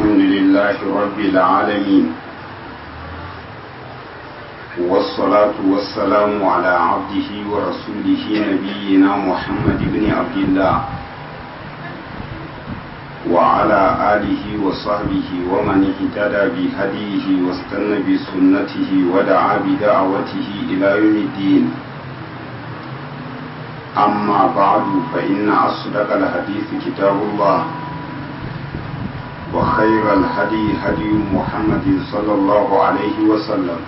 الحمد لله رب العالمين والصلاة والسلام على عبده ورسوله نبينا محمد بن عبد الله وعلى آله وصحبه ومن اهتدى بهديه واستنى بسنته ودعا بدعوته إلى يوم الدين أما بعد فإن أصدق الحديث كتاب الله وخير الهدي هدي محمد صلى الله عليه وسلم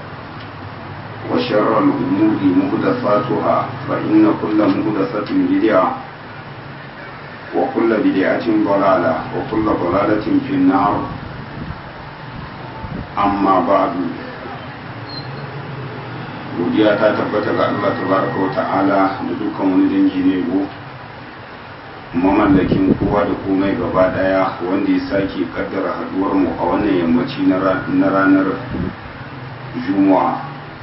وشر الأمور مهدفاتها فإن كل مهدفة بدعة وكل بدعة ضلالة وكل ضلالة في النار أما بعد godiya ta tabbata ga Allah tabaraka wa ta'ala da dukkan wani dangi ne go mamallakin kowa da komai gaba daya wanda ya sake kaddara haduwar mu a wannan yammaci na ranar juma'a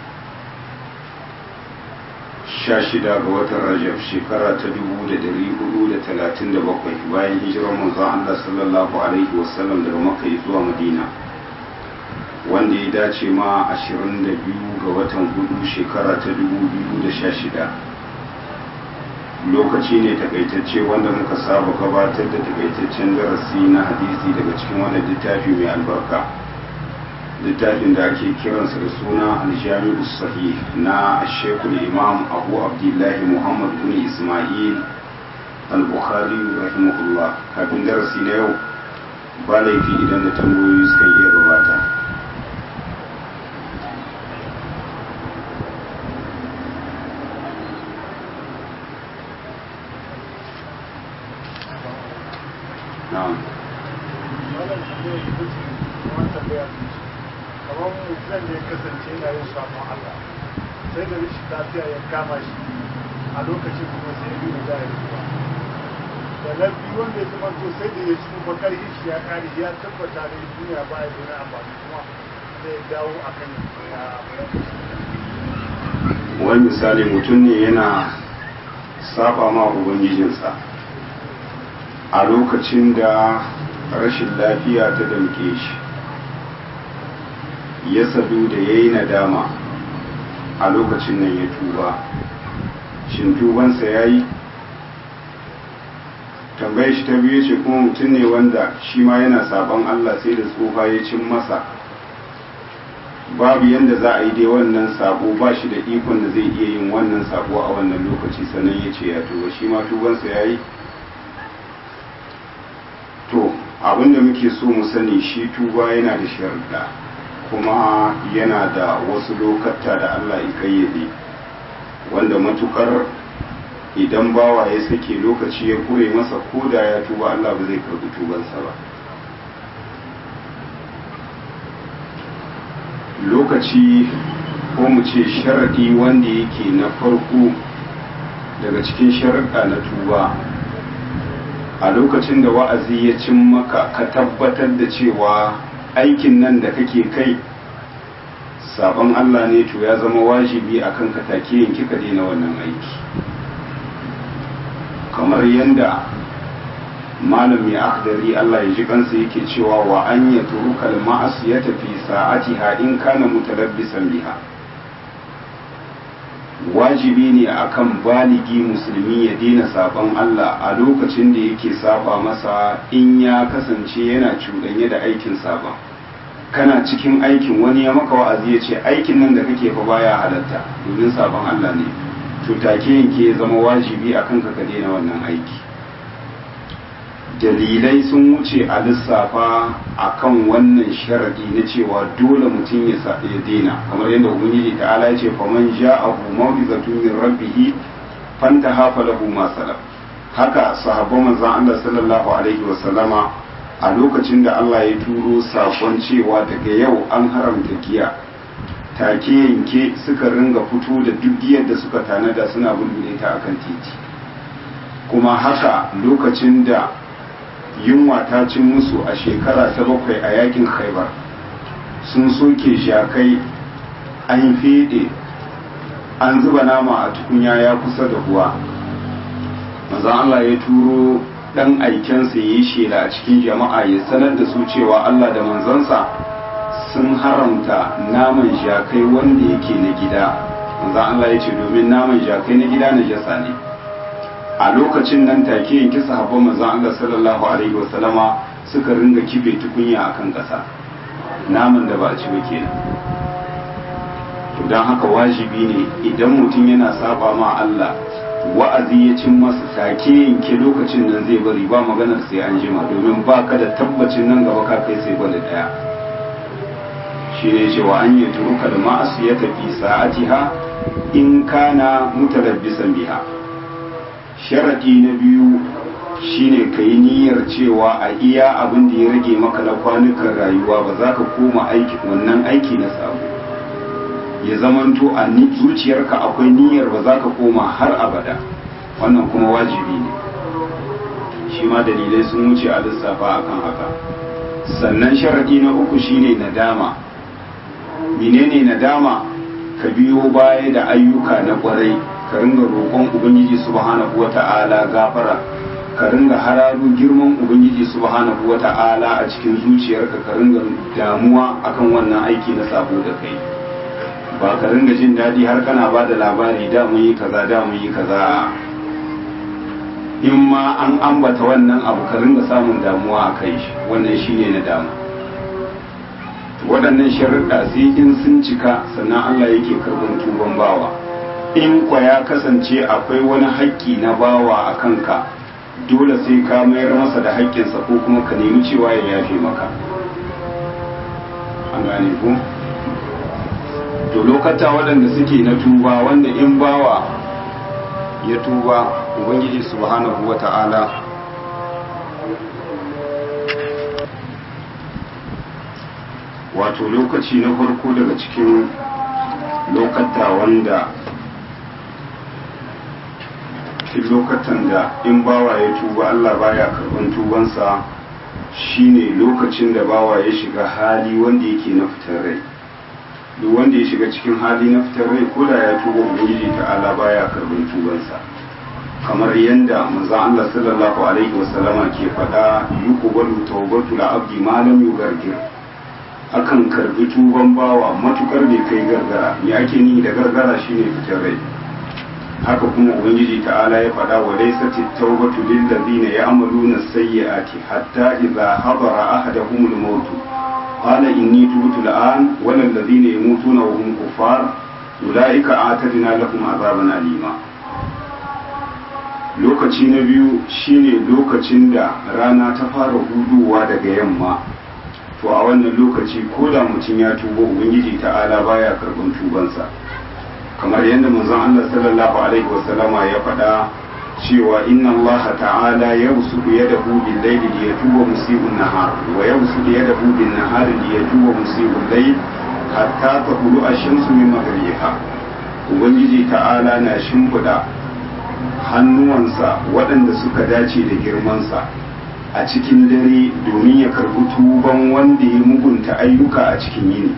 16 ga watan rajab shekara ta 1437 bayan hijirar manzon Allah sallallahu alaihi wasallam daga makka zuwa madina wanda ya dace ma 22 ga watan hudu shekara ta 2016 lokaci ne takaitacce wanda muka saba gabatar da takaitaccen darasi na hadisi daga cikin wannan littafi mai albarka littafin da ake kiransa da suna aljami'u sahih na shekul imam abu abdullahi muhammad bin ismail al-bukhari rahimahullah kafin darasi na yau ba laifi idan da tambayoyi suka iya gabata na'am kamar mutum da ya kasance yana yin samun Allah sai da rashin lafiya ya kama shi a lokacin kuma sai ya biyu da ya ruwa da na biyu wanda ya zama to sai da ya ci bakar shi ya kare ya tabbata da duniya ba ya zuna amfani kuma zai dawo a kan wani misali mutum ne yana saba ma ubangijinsa a lokacin da rashin lafiya ta damke shi ya sadu da ya yi nadama a lokacin nan ya tuba shin tubansa ya yi tambayar shi ta biyu ce kuma mutum ne wanda shi ma yana sabon allah sai da tsufa ya cin masa babu yadda za a yi dai wannan sabo ba shi da ikon da zai iya yin wannan sabo a wannan lokaci sannan ya ce ya tuba shi ma tubansa ya yi to abinda muke so mu sani shi tuba yana da sharuɗa kuma yana da wasu lokata da Allah ya kayyade wanda matukar idan bawa ya sake lokaci ya kure masa ko da ya tuba Allah ba zai karbi tubansa ba lokaci ko mu ce sharaɗi wanda yake na farko daga cikin sharaɗa na tuba a lokacin da wa'azi ya cin maka ka tabbatar da cewa aikin nan da kake kai sabon Allah ne to ya zama wajibi a kan take yanki ka daina wannan aiki kamar yadda malami akhdari Allah ya ji kansa yake cewa wa an ya turukal ma'asiyata fi sa'atiha in kana mutalabbisan biha wajibi ne akan baligi musulmi ya daina sabon Allah a lokacin da yake saba masa in ya kasance yana cuɗanye da aikin sabon kana cikin aikin wani ya maka wa'azi ya ce aikin nan da kake fa baya halatta domin sabon Allah ne to take yanke ya zama wajibi akan ka ka daina wannan aiki dalilai sun wuce a lissafa akan wannan sharadi na cewa dole mutum ya ya daina kamar yadda ubangiji ta'ala ya ce faman ja'ahu mawdizatun min rabbih fantaha falahu ma salaf haka sahabban manzon Allah sallallahu alaihi wa sallama a lokacin da Allah ya turo sakon cewa daga yau an haramta giya take yanke suka ringa fito da duk giyar da suka tanada suna bulbule ta akan titi kuma haka lokacin da yunwa ta cin musu a shekara ta bakwai a yakin khaibar sun soke shakai an fede an zuba nama a tukunya ya kusa da ruwa manzan Allah ya turo dan aikensa ya yi shela a cikin jama'a ya sanar da su cewa Allah da manzansa sun haramta naman jakai wanda yake na gida manzan Allah ya ce domin naman jakai na gida na jasa ne a lokacin nan take yanki sahabban manzan Allah sallallahu alaihi wasallama suka ringa kibe tukunya akan ƙasa naman da ba a ci ba kenan don haka wajibi ne idan mutum yana saba ma Allah wa'azi ya cin masa take yanke lokacin nan zai bari ba maganar sai an jima domin ba ka da tabbacin nan gaba ka kai sai gwada daya shi ne cewa an yi turuka da ma'asu ya tafi sa'atiha in kana mutalabbisan biha sharadi na biyu shine ka yi niyyar cewa a iya abin da ya rage maka na kwanukan rayuwa ba za ka koma aiki wannan aiki na sabo ya zamanto a zuciyarka akwai niyyar ba za ka koma har abada wannan kuma wajibi ne shi ma dalilai sun wuce a lissafa akan haka sannan sharadi na uku shine nadama menene nadama ka biyo baya da ayyuka na kwarai ka ringa roƙon ubangiji subhanahu wata'ala gafara ka ringa hararo girman ubangiji subhanahu wata'ala a cikin zuciyarka ka ringa damuwa akan wannan aiki na sabo da kai ba ka ringa jin daɗi har kana ba da labari da mun yi kaza da mun yi kaza in ma an ambata wannan abu ka ringa samun damuwa a kai shi wannan shine na dama waɗannan sharuɗa sai in sun cika sannan Allah yake karɓar tuban bawa in kwa ya kasance akwai wani haƙƙi na bawa a kanka dole sai ka mayar masa da haƙƙinsa ko kuma ka nemi cewa ya yafe maka an gane ku to lokata waɗanda suke na tuba wanda in bawa ya tuba ubangiji subhanahu wa ta'ala wato lokaci na farko daga cikin lokata wanda cikin lokatan da in bawa ya tuba Allah baya karban tubansa shine lokacin da bawa ya shiga hali wanda yake na fitar rai duk wanda ya shiga cikin hali na fitar rai ko da ya tuba ubangiji ta'ala baya karban tubansa kamar yadda manzon Allah sallallahu alaihi wasallama ke faɗa yuqbalu tawbatu al-abdi ma lam yugargir akan karbi tuban bawa matukar bai kai gargara me ake ni da gargara shine fitar rai haka kuma ubangiji ta'ala ya faɗa wa laysat at-tawbatu lil ladina ya'maluna as-sayyi'ati hatta idza hadara ahaduhum al-maut qala inni tubtu al-an wal ladina yamutuna wa hum kuffar ulaika a'tadna lahum azaban alima lokaci na biyu shine lokacin da rana ta fara huduwa daga yamma to a wannan lokaci ko da mutum ya tuba ubangiji ta'ala baya karban tubansa kamar yadda manzon Allah sallallahu alaihi wasallama ya faɗa cewa inna Allah ta'ala yabsutu yadahu bil layli liyatuba musibun nahar wa yabsutu yadahu bin nahar liyatuba musibul layl hatta taqulu ash-shamsu min maghribiha ubangiji ta'ala na shimfiɗa hannuwansa waɗanda suka dace da girmansa a cikin dare domin ya karbi tuban wanda ya mugunta ayyuka a cikin yini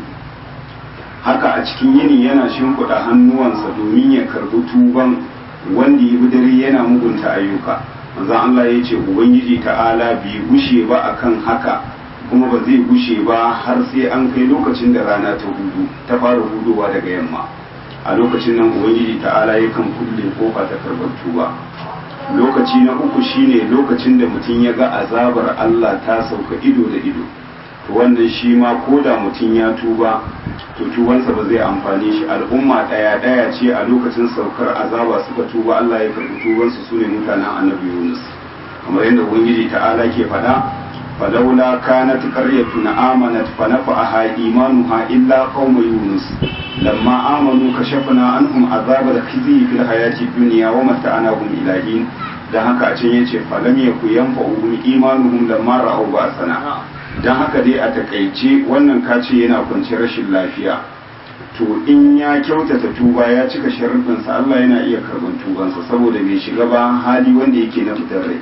haka a cikin yini yana shimfiɗa hannuwansa domin ya karbi tuban wanda ya bi dare yana mugunta ayyuka manzon Allah ya ce ubangiji ta'ala bai gushe ba akan haka kuma ba zai gushe ba har sai an kai lokacin da rana ta hudu ta fara hudowa daga yamma a lokacin nan ubangiji ta'ala yakan kulle kofa ta karbar tuba lokaci na uku shine lokacin da mutum ya ga azabar Allah ta sauka ido da ido to wannan shi ma ko da mutum ya tuba to tubansa ba zai amfani shi al'umma ɗaya ɗaya ce a lokacin saukar azaba suka tuba Allah ya karɓi tubansu su ne mutanen annabi Yunus kamar yadda ubangiji ta'ala ke faɗa فلولا كانت قرية آمنت فنفعها إيمانها إلا قوم يونس لما آمنوا كشفنا عنهم عذاب الخزي في الحياة الدنيا ومتعناهم إلى حين dan haka a can ya ce falam ya ku yanfa uhum imanuhum lamma ra'aw ba'sana dan haka dai a takaice wannan kace yana kwanci rashin lafiya to in ya kyautata tuba ya cika sharuɗinsa Allah yana iya karɓar tubansa saboda bai shiga ba hali wanda yake na fitar rai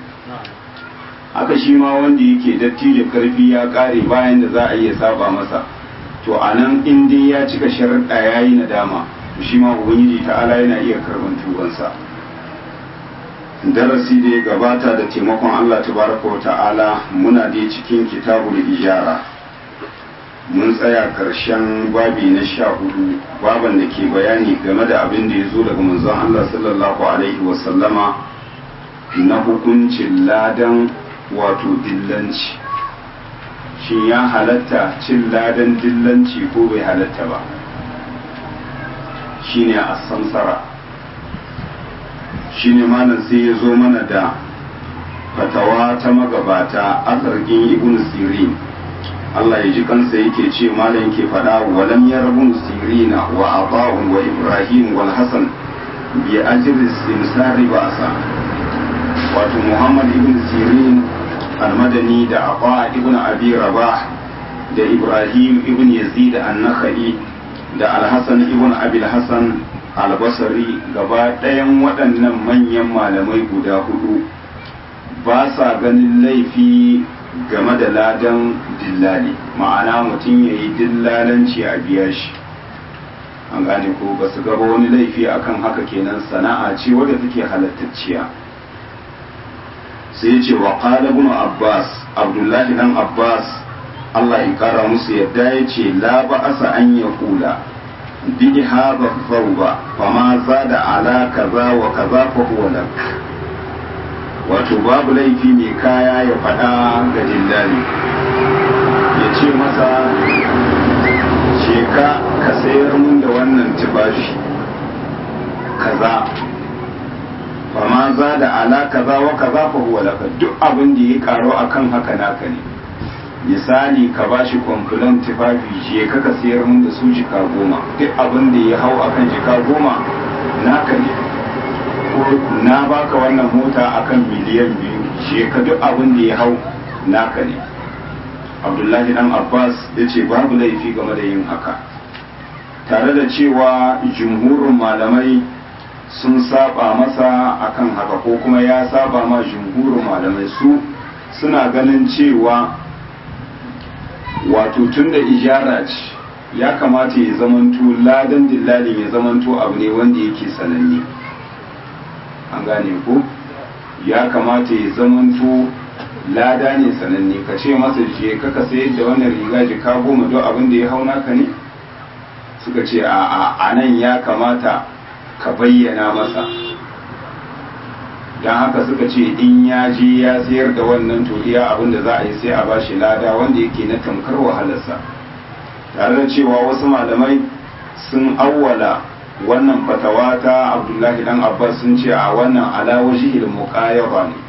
haka shi ma wanda yake dattijo karfi ya kare bayan da za a iya saba masa to a nan in dai ya cika sharaɗa ya yi nadama to shi ma ubangiji ta'ala yana iya karban tubansa darasi da ya gabata da taimakon Allah tabaraka wa ta'ala muna da cikin kitabul ijara mun tsaya karshen babi na sha hudu baban da ke bayani game da abin da ya zo daga manzon Allah sallallahu alaihi wasallama na hukuncin ladan wato dillanci shin ya halatta cin ladan dillanci ko bai halatta ba shine a samsara shine malam sai ya zo mana da fatawa ta magabata a zargin ibn sirin Allah ya ji kansa yake ce malam yake faɗa walam yarabun sirina wa aba'un wa ibrahim wal hasan bi ajri simsari ba'sa wato muhammad ibn sirin almadani da aba ibn abi rabah da ibrahim ibn yazid an-nakhai da al-hasan ibn abi al-hasan al-basri gaba ɗayan waɗannan manyan malamai guda hudu ba sa ganin laifi game da ladan dillali ma'ana mutum ya yi dillalanci a biya shi an gane ko ba su gaba wani laifi akan haka kenan sana'a ce wadda take halattacciya sai ya ce wa qala ibn abbas abdullahi dan abbas Allah ya kara musu yadda ya ce la ba'asa an ya kula bi hadha thawba fama zada ala kaza wa kaza fa huwa lak wato babu laifi mai kaya ya faɗa ga dillali ya ce masa ce ka ka sayar mun da wannan tufafi kaza fama za da ala kaza wa kaza fa huwa laka duk abin da ya karo akan haka naka ne misali ka bashi kwamfulan tufafi je ka ka sayar mun da su jika goma duk abin da ya hau akan jika goma naka ne na baka wannan mota akan miliyan biyu je ka duk abin da ya hau naka ne abdullahi dan abbas ya ce babu laifi game da yin haka tare da cewa jumhurin malamai sun saba masa akan haka ko kuma ya saba ma jumhurin malamai su suna ganin cewa wato tun da ijara ce ya kamata ya zamanto ladan dillalin ya zamanto abu ne wanda yake sananne an gane ko ya kamata ya zamanto lada ne sananne ka ce masa je ka ka sayar da wannan riga jika goma don abin da ya hau naka ne suka ce a a nan ya kamata ka bayyana masa don haka suka ce in ya je ya sayar da wannan to iya abin da za a yi sai a bashi lada wanda yake na tamkar wahalarsa tare da cewa wasu malamai sun awwala wannan fatawa ta abdullahi dan abbas sun ce a wannan alawajihil muqayyaba ne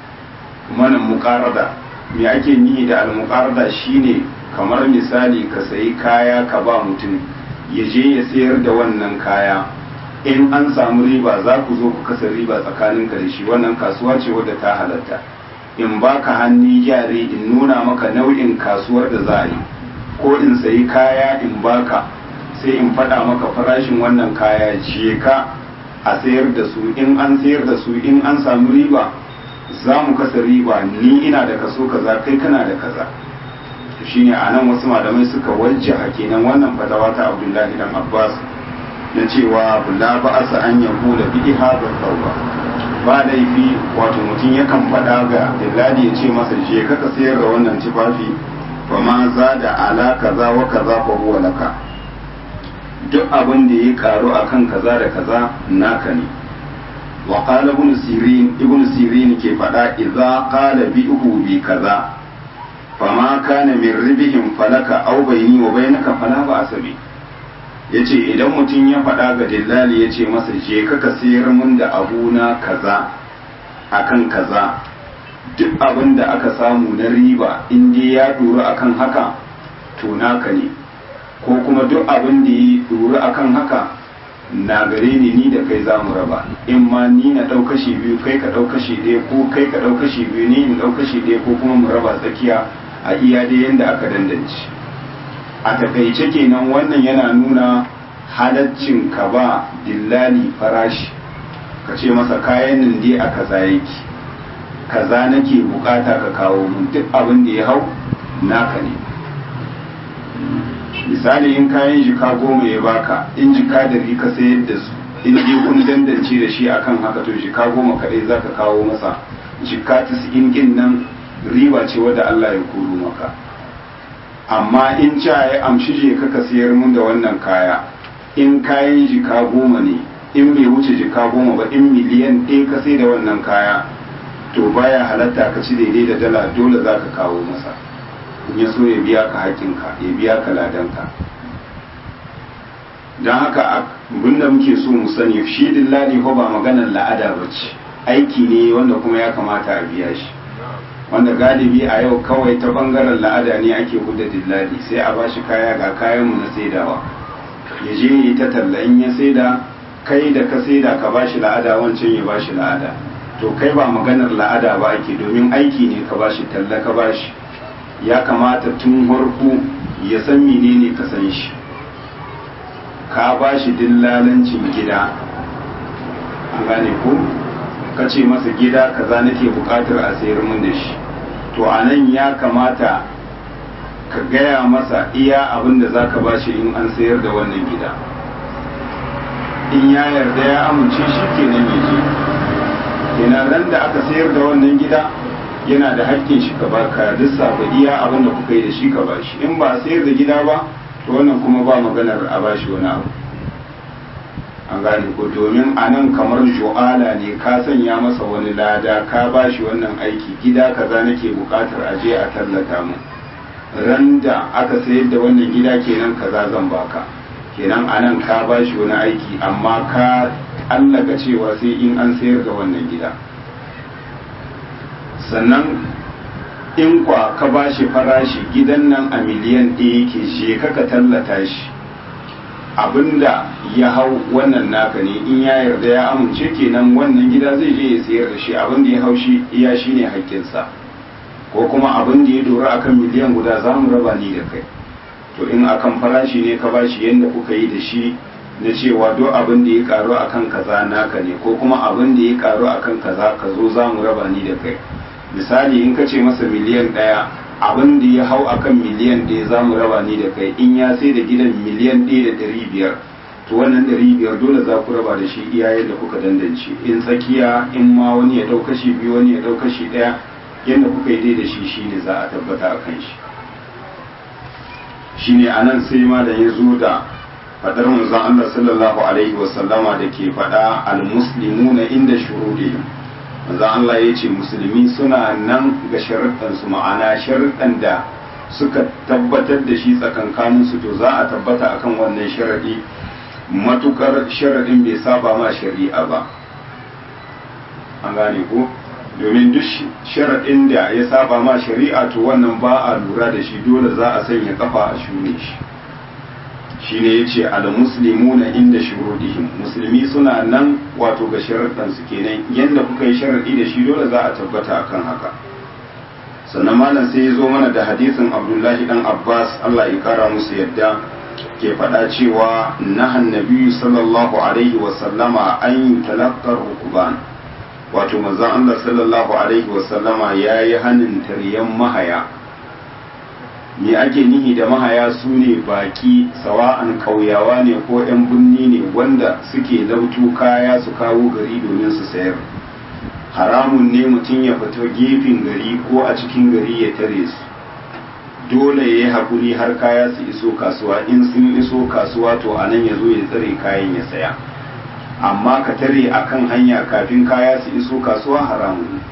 manan muqarada me ake nihi da al muqarada shine kamar misali ka sayi kaya ka ba mutum ya je ya sayar da wannan kaya in an samu riba za ku zo ku kasa riba tsakanin ka da shi wannan kasuwa ce wadda ta halatta in baka hannu jari in nuna maka nau'in kasuwar da za a yi ko in sayi kaya in baka sai in faɗa maka farashin wannan kaya je ka a sayar da su in an sayar da su in an samu riba za mu kasa riba ni ina da kaso kaza kai kana da kaza shine a nan wasu malamai suka wajjaha kenan wannan fatawa ta abdullahi dan abbas na cewa la ba asa an yahu da bi hadha tauba ba laifi wato mutum yakan faɗa ga dillali ya ce masa je ka ka sayar da wannan tufafi fa ma za da ala kaza wa kaza fa huwa laka duk abin da ya karu akan kaza da kaza naka ne wa qala ibn sirin ibn sirin ke faɗa idza qala bi'hu bi kaza fama kana min ribihim falaka aw bayni wa bainaka fala ba asabi yace idan mutum ya faɗa ga dillali yace masa je ka ka sayar mun da abuna kaza akan kaza duk abin da aka samu na riba in dai ya duru akan haka to naka ne ko kuma duk abin da ya duru akan haka na gare ni ni da kai za mu raba in ma ni na ɗau kashi biyu kai ka ɗau kashi ɗaya ko kai ka ɗau kashi biyu ni in ɗau kashi ɗaya ko kuma mu raba tsakiya a iya dai yadda aka dandance a takaice kenan wannan yana nuna halaccin ka ba dillali farashi ka ce masa kayan nan dai a kaza yake kaza nake bukata ka kawo mun duk abin da ya hau naka ne misali in kayan jika goma ya baka in jika dari ka sayar da su in dai kun dandance da shi akan haka to jika goma kadai zaka kawo masa jika tis'in din nan riba ce wadda Allah ya koro maka amma in ca ya amshi je ka ka siyar mun da wannan kaya in kayan jika goma ne in bai wuce jika goma ba in miliyan ɗaya ka sai da wannan kaya to baya halatta ka ci daidai da dala dole za ka kawo masa in ya so ya biya ka haƙƙinka ya biya ka ladanka don haka abin da muke so mu sani shi dillali ko ba maganar la'ada ba ce aiki ne wanda kuma ya kamata a biya shi wanda galibi a yau kawai ta bangaren la'ada ne ake hudda dillali sai a bashi kaya ga kayanmu na saidawa ya je yi ta talla in ya saida kai da ka saida ka bashi la'ada wancan ya bashi la'ada to kai ba maganar la'ada ba ake domin aiki ne ka bashi talla ka bashi ya kamata tun harku ya san menene ka san shi ka bashi dillalancin gida an gane ko ka ce masa gida kaza nake bukatar a sayar mun da shi to a nan ya kamata ka gaya masa iya abin da za ka bashi in an sayar da wannan gida in ya yarda ya amince shi kenan ya je kenan ran da aka sayar da wannan gida yana da hakkin shi ka ba ka lissafa iya abin da kuka yi da shi ka bashi in ba a sayar da gida ba to wannan kuma ba maganar a bashi wani abu an gane ko domin a nan kamar jo'ala ne ka sanya masa wani lada ka ba shi wannan aiki gida kaza nake bukatar a je a tallata mu ran da aka sayar da wannan gida kenan kaza zan baka kenan a nan ka ba shi wani aiki amma ka allaka cewa sai in an sayar da wannan gida sannan in kwa ka ba shi farashi gidan nan a miliyan ɗaya yake je ka tallata shi abinda ya hau wannan naka ne in ya yarda ya amince kenan wannan gida zai je ya sayar da shi abinda ya hau shi iya shi ne haƙƙinsa ko kuma abin da ya dora akan miliyan guda za mu raba ni da kai to in akan farashi ne ka bashi yadda kuka yi da shi na cewa duk abin da ya karu akan kaza naka ne ko kuma abin da ya karu akan kaza ka zo za mu raba ni da kai misali in ka ce masa miliyan ɗaya abin da ya hau akan miliyan ɗaya za mu raba ni da kai in ya sai da gidan miliyan ɗaya da ɗari biyar to wannan ɗari biyar dole za ku raba da shi iyayen da kuka dandance in tsakiya in ma wani ya ɗau kashi biyu wani ya ɗau kashi ɗaya yadda kuka yi dai da shi shine za a tabbata a kan shi shine a nan sai ma da ya zo da faɗar manzon Allah sallallahu alaihi wasallama da ke faɗa al-muslimuna inda shurudihim manzo Allah ya ce musulmi suna nan ga sharuɗansu ma'ana sharuɗan da suka tabbatar da shi tsakankaninsu to za a tabbata akan wannan sharaɗi matukar sharaɗin bai saba ma shari'a ba an gane ko domin duk sharaɗin da ya saba ma shari'a to wannan ba a lura da shi dole za a sanya kafa a shune shi shine yace al muslimuna inda shurudihim musulmi suna nan wato ga sharuɗan su kenan yanda kuka yi sharadi da shi dole za a tabbata akan haka sannan malam sai ya zo mana da hadisin abdullahi dan abbas Allah ya kara musu yadda ke faɗa cewa nahan nabiyyu sallallahu alaihi wa sallama an yutalaqqar rukuban wato manzon Allah sallallahu alaihi wa sallama yayi hanin taryan mahaya me ake nihi da mahaya su ne baki sawa'an kauyawa ne ko 'yan birni ne wanda suke lautu kaya su kawo gari domin su sayar haramun ne mutum ya fito gefen gari ko a cikin gari ya tare su dole ya yi haƙuri har kaya su iso kasuwa in sun iso kasuwa to a nan ya zo ya tsare kayan ya saya amma ka tare a kan hanya kafin kaya su iso kasuwa haramun ne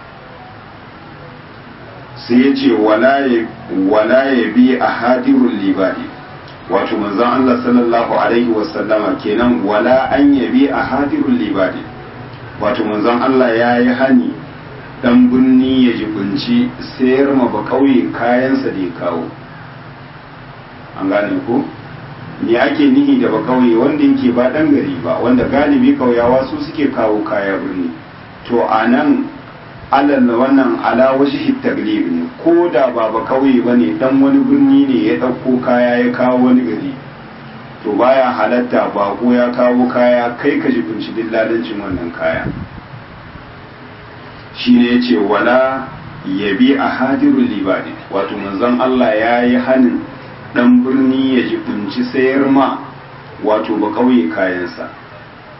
sai ya ce wala ya bi a hadirun libadi wato manzon Allah sallallahu alaihi wasallama kenan wala an ya bi a hadirun libadi wato manzon Allah ya yi hani dan birni ya jibinci sayar ma ba kauye kayansa da ya kawo an gane ko me ake nihi da ba kauye wanda yake ba dan gari ba wanda galibi kauyawa su suke kawo kaya birni to a nan alal wannan ala wasu taglib ne ko da ba ba kauye ba ne dan wani birni ne ya ɗauko kaya ya kawo wani gari to baya halatta bako ya kawo kaya kai ka jibinci dillalancin wannan kaya shi ne ya ce wala ya bi a hadirun libadi wato manzon Allah ya yi hanin dan birni ya jibinci sayar ma wato ba kauye kayansa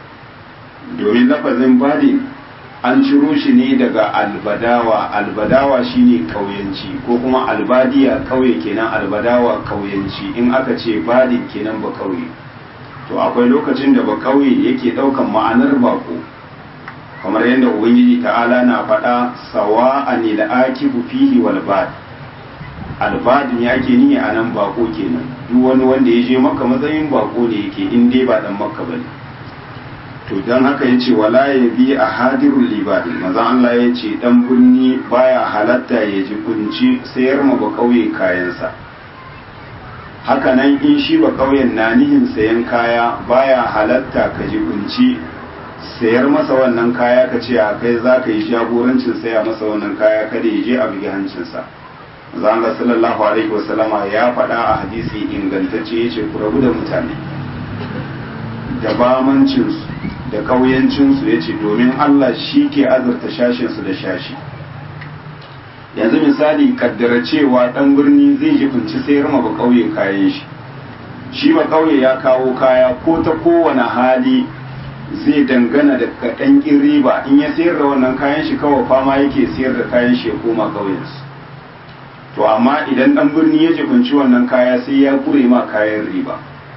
domin lafazin badin an ciro shi ne daga albadawa albadawa shine kauyanci ko kuma albadiya kauye kenan albadawa kauyanci in aka ce badin kenan ba kauye to akwai lokacin da ba kauye yake daukan ma'anar bako kamar yadda ubangiji ta'ala na faɗa sawa anil akifu fihi wal bad albadin ya ke niyya a nan bako kenan duk wani wanda ya je maka matsayin bako ne yake in dai ba dan makka bane to don haka ya ce wala ya bi a hadirun libadin maza Allah ya ce dan birni baya halatta ya ji kunci sayar ma ba kauye kayansa haka nan in shi ba kauyen na nihin sayan kaya baya halatta ka ji kunci sayar masa wannan kaya ka ce a kai za ka yi jagorancin saya masa wannan kaya kada ya je a bugi hancinsa maza Allah sallallahu alaihi wasallama ya faɗa a hadisi ingantacce ya ce ku rabu da mutane da bamancinsu da ƙauyancinsu ya ce domin Allah shi ke azurta shashinsu da shashi yanzu misali kaddara cewa ɗan birni zai jifinci sayar ma ba ƙauye kayan shi shi ba ƙauye ya kawo kaya ko ta kowane hali zai dangana da kaɗan riba in ya sayar da wannan kayan shi kawai fama yake sayar da kayan shi ya koma ƙauyensu to amma idan ɗan birni ya jifinci wannan kaya sai ya kure ma kayan riba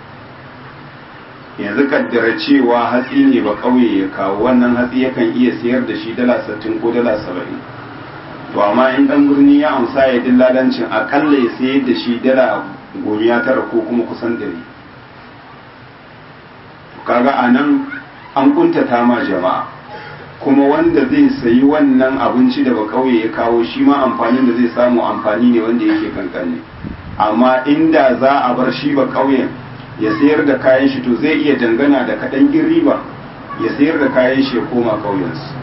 yanzu kaddara cewa hatsi ne ba kauye ya kawo wannan hatsi yakan iya sayar da shi dala sittin ko dala saba'in to amma in dan birni ya amsa ya dillalancin akalla ya sayar da shi dala gomiya tara ko kuma kusan dari kaga a nan an kuntata ma jama'a kuma wanda zai sayi wannan abinci da ba kauye ya kawo shi ma amfanin da zai samu amfani ne wanda yake kankane amma inda za a bar shi ba kauyen ya sayar da kayan shi to zai iya dangana da kaɗan riba ya sayar da kayan shi ya koma ƙauyensu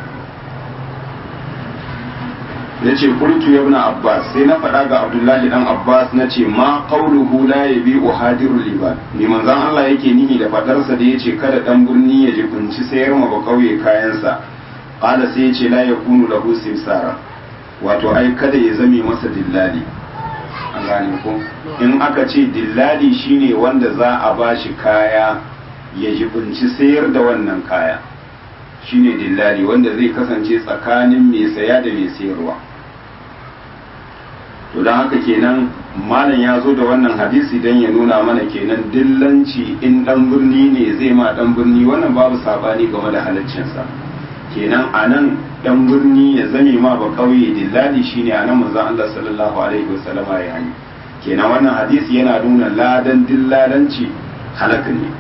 ya ce kultu ya na abbas sai na faɗa ga abdullahi dan abbas na ce ma ƙauluhu la ya bi uhadiru liban ne manzan allah yake nihi da faɗarsa da ya ce kada ɗan birni ya ji kunci sayar ma ba ƙauye kayansa ƙala sai ya ce la ya kunu lahu simsara wato ai kada ya zame masa dillali an gane ko in aka ce dillali shine wanda za a ba shi kaya ya jibinci sayar da wannan kaya shine dillali wanda zai kasance tsakanin mai saya da mai sayarwa to don haka kenan malam ya zo da wannan hadisi don ya nuna mana kenan dillanci in dan birni ne zai ma dan birni wannan babu sabani game da halaccinsa kenan a nan dan birni ya zame ma ba kauye dillali shine anan manzon Allah sallallahu alaihi wasallam ya yi kenan wannan hadisi yana nuna ladan dillalanci halaka ne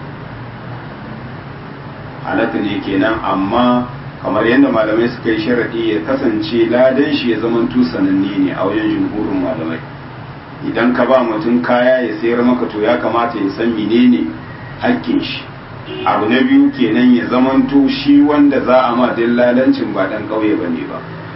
halaka ne kenan amma kamar yadda malamai suka yi sharadi ya kasance ladan shi ya zama sananne ne a wajen jumhurin malamai idan ka ba mutum kaya ya sayar maka to ya kamata ya san menene hakkin shi abu na biyu kenan ya zamanto shi wanda za a ma dillalancin ba dan ƙauye ba ne ba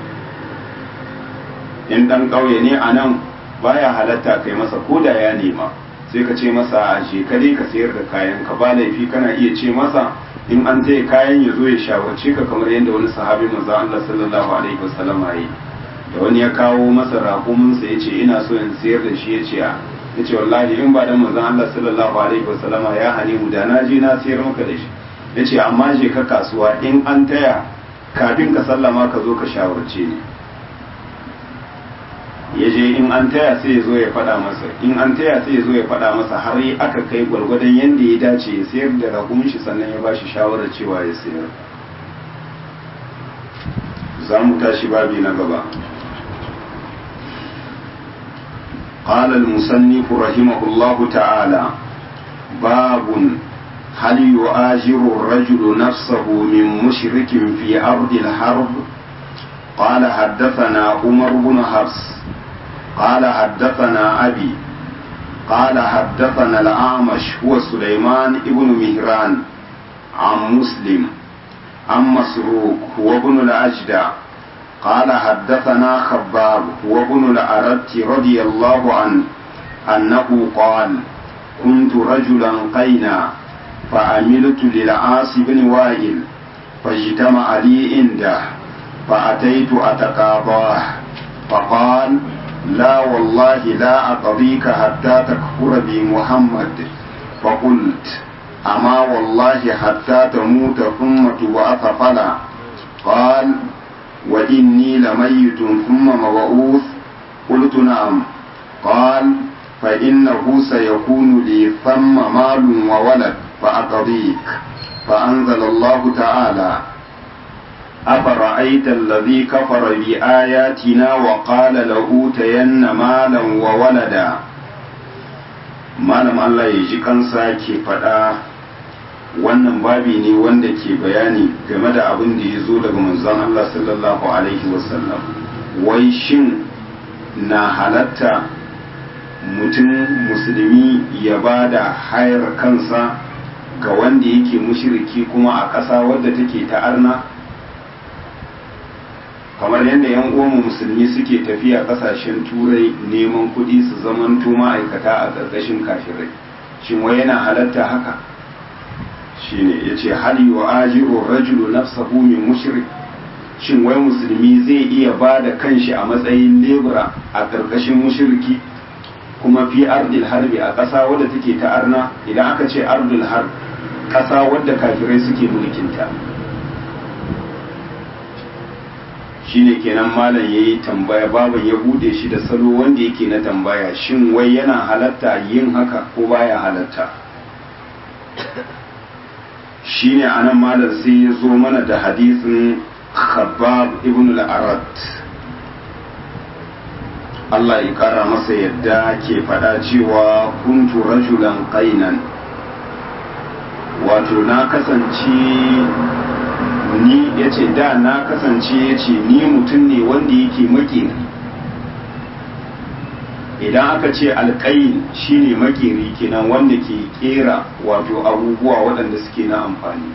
in dan ƙauye ne a nan baya halatta kai masa ko da ya nema sai ka ce masa a je ka dai ka sayar da kayan ka ba laifi kana iya ce masa in an taya kayan ya zo ya shawarce ka kamar yadda wani sahabi manzo Allah sallallahu alaihi wasallam yi da wani ya kawo masa raƙuminsa ya ce ina so in sayar da shi ya ce a ya ce wallahi in ba dan manzon Allah sallallahu alaihi wasallama ya hane mu da na je na sayar maka da shi ya ce amma je ka kasuwa in an taya kafin ka sallama ka zo ka shawarce ni ya je in an taya sai ya zo ya faɗa masa in an taya sai ya zo ya faɗa masa har yi aka kai gwargwadon yadda ya dace ya sayar da rakumin shi sannan ya bashi shawarar cewa ya sayar za mu tashi babi na gaba قال المصنف رحمه الله تعالى باب هل يؤاجر الرجل نفسه من مشرك في أرض الحرب قال حدثنا عمر بن حفص قال حدثنا أبي قال حدثنا الأعمش هو سليمان بن مهران عن مسلم عن مسروق هو ابن الأجدع قال حدثنا خباب هو ابن الأرت رضي الله عنه أنه قال كنت رجلا قينا فعملت للعاص بن وائل فاجتمع لي عنده فأتيت أتقاضاه فقال لا والله لا أقضيك حتى تكفر بمحمد فقلت أما والله حتى تموت ثم تبعث فلا قال وإني لميت ثم مبعوث قلت نعم قال فإنه سيكون لي ثم مال وولد فأقضيك فأنزل الله تعالى أفرأيت الذي كفر بآياتنا وقال لأوتين مالا وولدا malam Allah ya ji kansa ke faɗa wannan babi ne wanda ke bayani game da abin da ya zo daga manzon Allah sallallahu alaihi wasallam wai shin na halatta mutum musulmi ya ba da hayar kansa ga wanda yake mushiriki kuma a ƙasa wadda take ta arna kamar yadda yan uwanmu musulmi suke tafiya ƙasashen turai neman kuɗi su zamanto ma'aikata a ƙarƙashin kafirai shin wai yana halatta haka shine yace hal yu'ajiru rajulu nafsahu min mushrik shin wai musulmi zai iya ba da kanshi a matsayin lebura a ƙarƙashin mushriki kuma fi ardil harbi a ƙasa wadda take ta arna idan aka ce ardil harb ƙasa wadda kafirai suke mulkinta shine kenan malam yayi tambaya baban ya bude shi da salo wanda yake na tambaya shin wai yana halatta yin haka ko baya halatta shine anan malam sai ya zo mana da hadisin khabbab ibn al-arat Allah ya kara masa yadda ke faɗa cewa kuntu rajulan qainan wato na kasance ni ya ce da na kasance ya ce ni mutum ne wanda yake makeri idan aka ce alƙayin shine makeri kenan wanda ke kera wato abubuwa waɗanda suke na amfani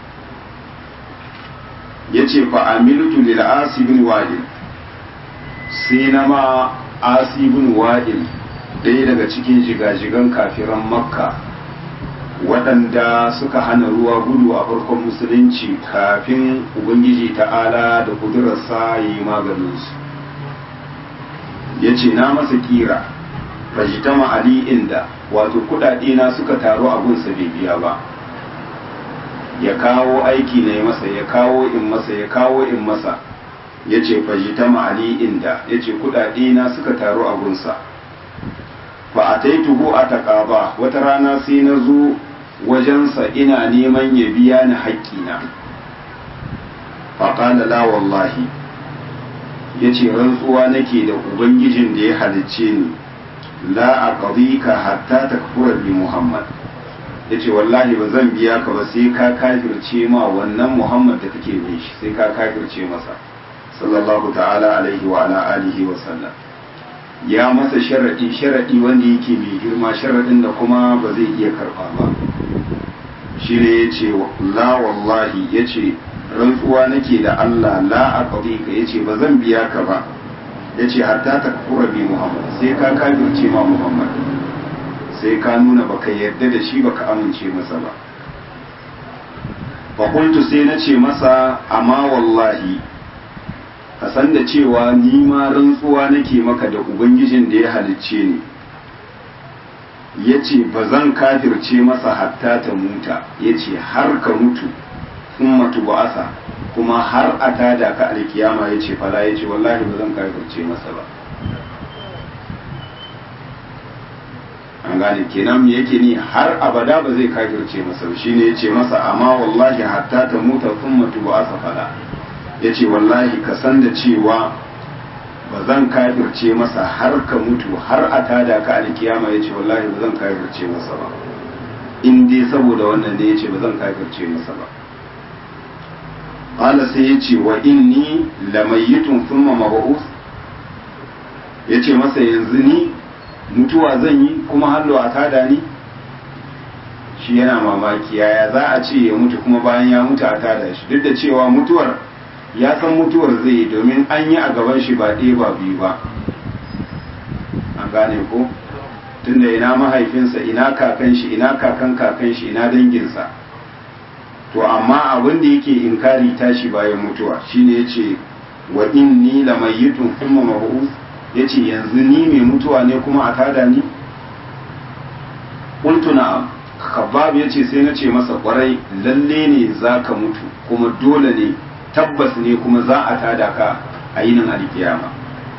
ya ce fa'amiltu lil asibin wa'il sai na ma asibin wa'il ɗaya daga cikin jigajigan kafiran makka waɗanda suka hana ruwa gudu a farkon musulunci kafin ubangiji ta'ala da kudurarsa ya yi maganinsu ya ce na masa kira fajitama ali inda wato kudade na suka taru abunsa bai biya ba ya kawo aiki na yi masa ya kawo in masa ya kawo in masa ya ce fajitama ali inda ya ce kudade na suka taru abunsa fa a taituhu a taƙaba wata rana sai na zo wajensa ina neman ya biya ni haƙƙina faƙala la wallahi ya ce rantsuwa nake da ubangijin da ya halicce ni la a ka hatta ta bi muhammad ya ce wallahi ba zan biya ka ba sai ka kafirce ma wannan muhammad da kake bin shi sai ka kafirce masa sallallahu ta'ala alaihi wa ala alihi wa sallam ya masa sharaɗi sharaɗi wanda yake mai girma sharaɗin da kuma ba zai iya karɓa ba shi ne ya ce la wallahi ya ce rantsuwa nake da Allah la a ka ya ce ba zan biya ka ba ya ce hatta ta kura bi Muhammad sai ka kafirce ma Muhammad sai ka nuna baka yarda da shi baka amince masa ba fakultu sai na ce masa amma wallahi ka san da cewa ni ma rantsuwa nake maka da ubangijin da ya halicce ni ya ce ba zan kafirce masa hatta ta muta ya ce har ka mutu sun matu ba'asa kuma har a tada ka alkiyama ya ce fala ya ce wallahi ba zan kafirce masa ba an gane kenan me yake ni har abada ba zai kafirce masa ba shine ya ce masa amma wallahi hatta ta muta sun matu ba'asa fala ya ce wallahi ka san da cewa ba zan kafirce masa har ka mutu har a tada ka alkiyama ya ce wallahi ba zan kafirce masa ba in dai saboda wannan ne ya ce ba zan kafirce masa ba ƙala sai ya ce wa inni lamayyitun thumma mab'us ya ce masa yanzu ni mutuwa zan yi kuma hallo a tada ni shi yana mamaki yaya za a ce ya mutu kuma bayan ya mutu a tada shi duk da cewa mutuwar ya san mutuwar zai yi domin an yi a gaban shi ba ɗaya ba biyu ba an gane ko tunda ina mahaifinsa ina kakan shi ina kakan kakan shi ina danginsa to amma abin da yake inkari tashi bayan mutuwa shine yace wa inni lamayyitun thumma mab'us yace yanzu ni mai mutuwa ne kuma a tada ni qultu na'am khabbab ya ce sai na ce masa kwarai lalle ne za ka mutu kuma dole ne tabbas ne kuma za a tada ka a yinin alkiyama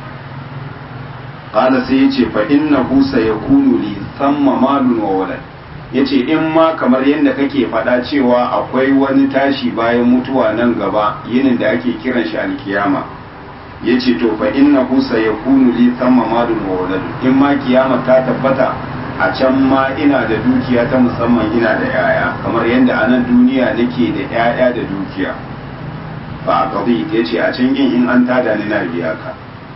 qala sai ya ce fa innahu sayakunu li thamma malun wa walad ya ce in ma kamar yadda kake faɗa cewa akwai wani tashi bayan mutuwa nan gaba yinin da ake kiran shi alkiyama ya ce to fa inna husa ya kunu li thamma malun wa walad in ma kiyama ta tabbata a can ma ina da dukiya ta musamman ina da yaya kamar yadda a nan duniya nake da yaya da dukiya ba a qadi ya ce a can yin in an tada ni na biya ka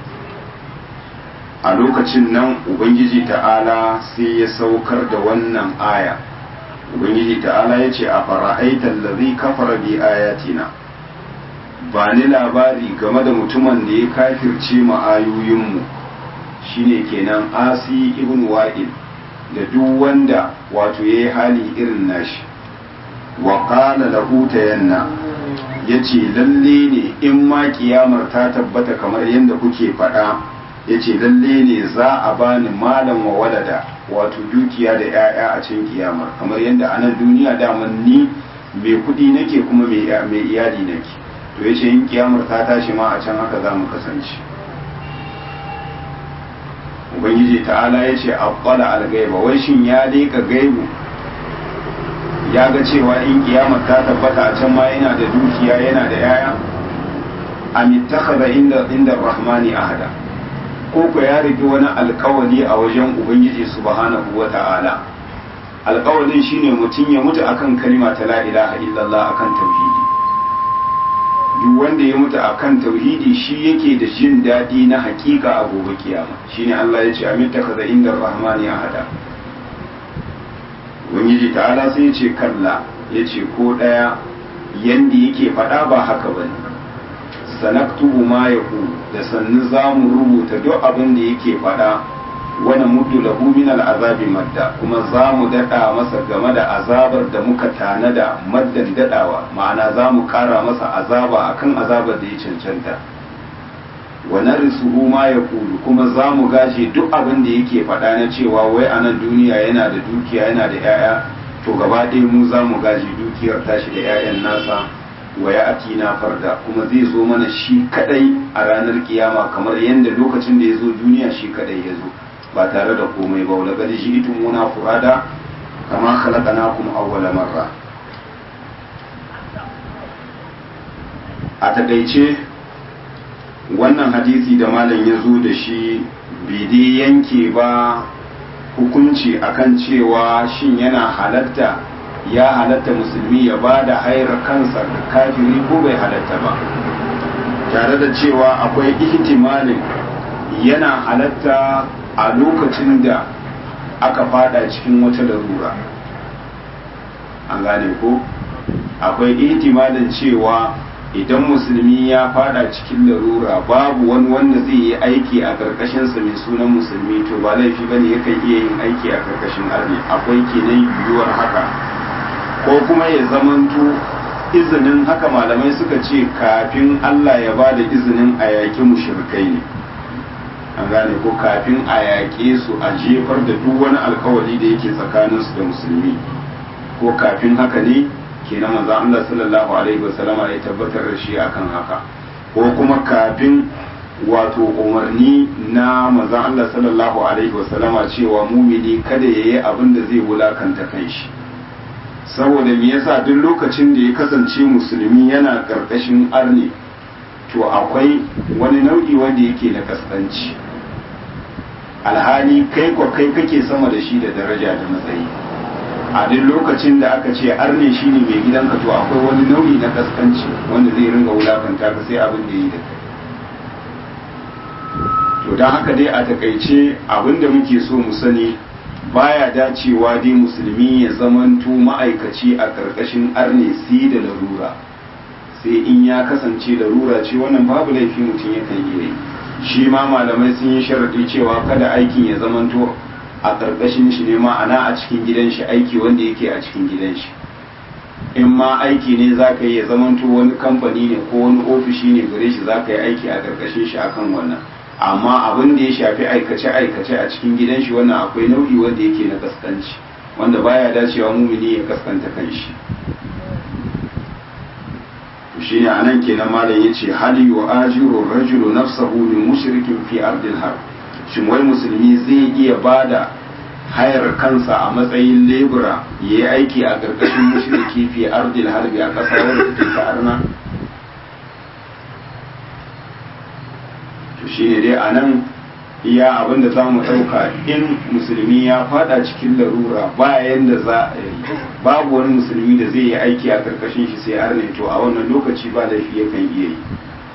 a lokacin nan ubangiji ta'ala sai ya saukar da wannan aya ubangiji ta'ala ya ce a fara'aitar lazi kafara bi ayatina ba ni labari game da mutumin da ya kafirce ma'ayoyinmu shine kenan asi ibn wa'il da duk wanda wato ya yi hali irin nashi wa qala lahu tayanna yace lalle ne in ma kiyamar ta tabbata kamar yadda kuke faɗa ya ce lalle ne za a bani malam wa walada wato dukiya da 'ya'ya a cikin kiyamar kamar yadda a nan duniya daman ni mai kudi nake kuma mai iyali nake to ya ce yin kiyamar ta tashi ma a can haka za mu kasance ubangiji ta'ala ya ce abbala algaiba wai shin ya leka gaibu ya ga cewa in kiyamar ta tabbata a can ma yana da dukiya yana da 'ya'ya amittakhadha inda inda rahmani ahada ko ko ya rigi wani alkawali a wajen ubangiji subhanahu wa ta'ala alkawalin shine mutum ya mutu akan kalima ta la ilaha illallah akan tauhidi duk wanda ya mutu akan tauhidi shi yake da jin daɗi na hakika a gobe kiyama shine Allah ya ce amin takaza inda rahmani ahada ubangiji ta'ala sai ya ce kalla ya ce ko ɗaya yanda yake faɗa ba haka bane sanaktubu ma ya da sannu za mu rubuta duk abin da yake faɗa wani muddu lahu min al'azabi madda kuma za mu daɗa masa game da azabar da muka tanada maddan daɗawa ma'ana za mu ƙara masa azaba akan azabar da ya cancanta wa narisuhu ma ya kulu kuma za mu gaje duk abin da yake faɗa na cewa wai a nan duniya yana da dukiya yana da 'ya'ya to gaba ɗaya mu za mu gaje dukiyar tashi da 'ya'yan nasa wa ya atina farda kuma zai zo mana shi kadai a ranar kiyama kamar yadda lokacin da ya zo duniya shi kadai ya zo ba tare da komai ba wala gadi shi itun muna furada kama khalaqnakum awwala marra a takaice wannan hadisi da malam ya zo da shi bai dai yanke ba hukunci akan cewa shin yana halatta ya halatta musulmi ya ba da hairar kansa da kafiri ko bai halatta ba tare da cewa akwai ihtimalin yana halatta a lokacin da aka fada cikin wata larura an gane ko akwai ihtimalin cewa idan musulmi ya fada cikin larura babu wani wanda zai yi aiki a karkashinsa mai sunan musulmi to ba laifi bane yakan iya yin aiki a karkashin arni akwai kenan yiwuwar haka ko kuma ya zamanto izinin haka malamai suka ce kafin Allah ya ba da izinin a yaƙi mushrikai ne an gane ko kafin a yaƙe su a jefar da duk wani alkawari da yake tsakaninsu da musulmi ko kafin haka ne kenan manzon Allah sallallahu alaihi wasallama ya tabbatar da shi akan haka ko kuma kafin wato umarni na manzon Allah sallallahu alaihi wasallama cewa mumini kada yayi abin da zai wulakanta kanshi saboda me yasa duk lokacin da ya kasance musulmi yana karkashin arni to akwai wani nau'i wanda yake na kaskanci alhali kai kwa kai kake sama da shi da daraja da matsayi a duk lokacin da aka ce arne shine mai gidanka to akwai wani nau'i na kaskanci wanda zai ringa wulakanta ka sai abin da yi da kai to don haka dai a takaice abin da muke so mu sani baya dacewa dai musulmi ya zamanto ma'aikaci a ƙarƙashin arne sai da larura sai in ya kasance larura ce wannan babu laifi mutum yakan iya yi shi ma malamai sun yi sharaɗi cewa kada aikin ya zamanto a ƙarƙashin shi ne ma'ana a cikin gidan shi aiki wanda yake a cikin gidan shi in ma aiki ne za ka yi ya zamanto wani kamfani ne ko wani ofishi ne gare shi za ka yi aiki a ƙarƙashin shi akan wannan amma abin da ya shafi aikace-aikace a cikin gidan shi wannan akwai nau'i wanda yake na kaskanci wanda baya dacewa mumini ya kaskanta kanshi shi ne anan kenan malam yace hal yu'ajiru rajulu nafsahu min mushrikin fi ardil harb shin wai musulmi zai iya bada hayar kansa a matsayin lebura ya yi aiki a ƙarƙashin mushriki fi ardil harbi a ƙasa wadda take ta arna to shi ne dai a nan iya abin da za mu ɗauka in musulmi ya fada cikin larura bayan da za a yi babu wani musulmi da zai yi aiki a ƙarƙashin shi sai arne to a wannan lokaci ba laifi yakan iya yi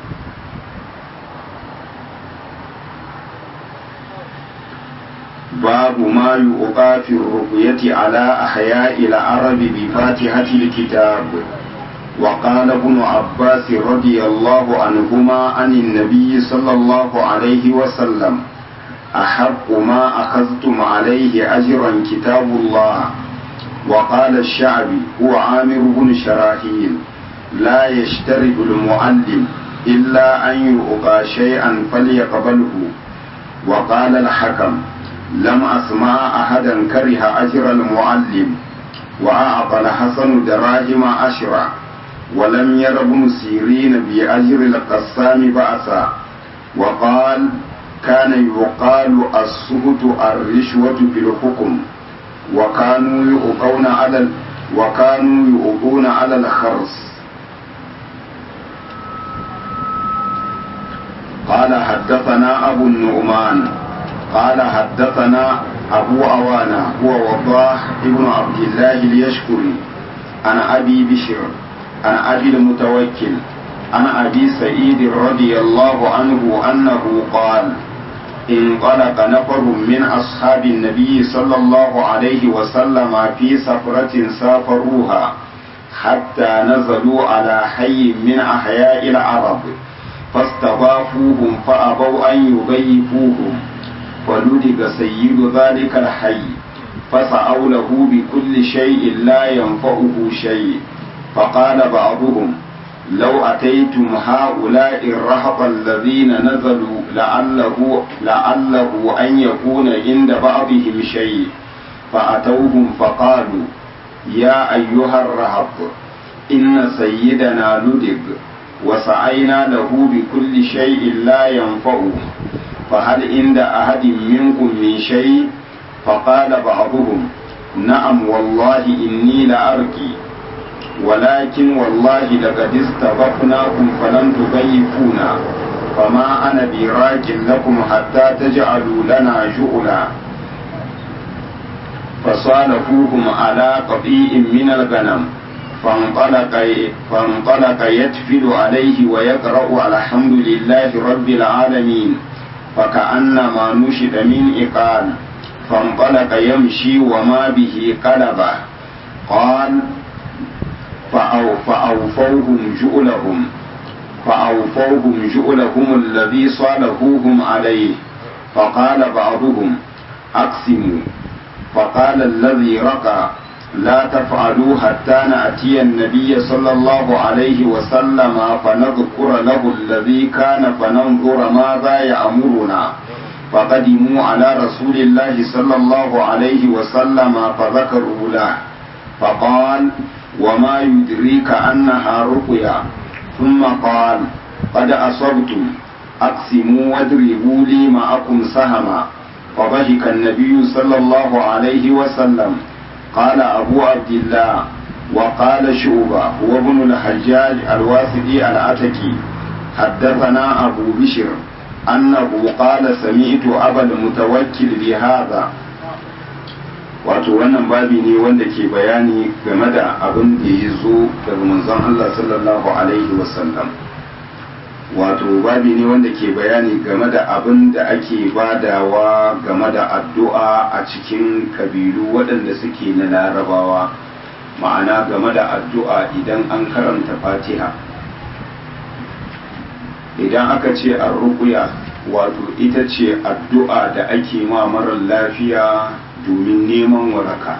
باب ما يؤقى في الرقية على أحياء العرب بفاتحة الكتاب وقال ابن عباس رضي الله عنهما عن النبي صلى الله عليه وسلم أحق ما أخذتم عليه أجرا كتاب الله وقال الشعبي هو عامر بن شراحيل لا يشترط المعلم إلا أن يؤقى شيئا فليقبله وقال الحكم لم أسمع أحدا كره أجر المعلم وأعطى الحسن دراهم عشرة ولم ير ابن سيرين بأجر القسام بأسا وقال كان يقال السهت الرشوة في الحكم وكانوا يؤقون على وكانوا يؤقون على الخرس قال حدثنا أبو النعمان قال حدثنا أبو أوانا هو وضاح ابن عبد الله اليشكري عن أبي بشر عن أبي المتوكل عن أبي سعيد رضي الله عنه أنه قال انطلق نفر من أصحاب النبي صلى الله عليه وسلم في سفرة سافروها حتى نزلوا على حي من أحياء العرب فاستضافوهم فأبوا أن يضيفوهم فلدغ سيد ذلك الحي فسعوا له بكل شيء لا ينفعه شيء فقال بعضهم لو أتيتم هؤلاء الرهط الذين نزلوا لعله لعله أن يكون عند بعضهم شيء فأتوهم فقالوا يا أيها الرهط إن سيدنا لدغ وسعينا له بكل شيء لا ينفعه فهل عند أحد منكم من شيء فقال بعضهم نعم والله إني لأرقي ولكن والله لقد استضفناكم فلم تضيفونا فما أنا براك لكم حتى تجعلوا لنا جؤلا فصالحوهم على قطيع من الغنم فانطلق فانطلق يتفل عليه ويقرأ الحمد لله رب العالمين فكأنما نشد من إقال فانطلق يمشي وما به قلبه قال فأو فأوفوهم جؤلهم فأوفوهم جؤلهم الذي صالحوهم عليه فقال بعضهم أقسموا فقال الذي رقى لا تفعلوا حتى نأتي النبي صلى الله عليه وسلم فنذكر له الذي كان فننظر ماذا يأمرنا فقدموا على رسول الله صلى الله عليه وسلم فذكروا له فقال وما يدريك أنها رقيا ثم قال قد أصبتم أقسموا واضربوا لي معكم سهما فضحك النبي صلى الله عليه وسلم قال أبو عبد الله وقال شعبة هو ابن الحجاج الواسطي العتكي حدثنا أبو بشر أنه قال سمعت أبا المتوكل بهذا wato wannan babi ne wanda ke bayani game da abin da ya zo daga manzon Allah sallallahu alaihi wasallam wato babi ne wanda ke bayani game da abin da ake badawa game da addu'a a cikin kabilu waɗanda suke na larabawa ma'ana game da addu'a idan an karanta fatiha idan aka ce an rukuya wato ita ce addu'a da ake ma marar lafiya domin neman waraka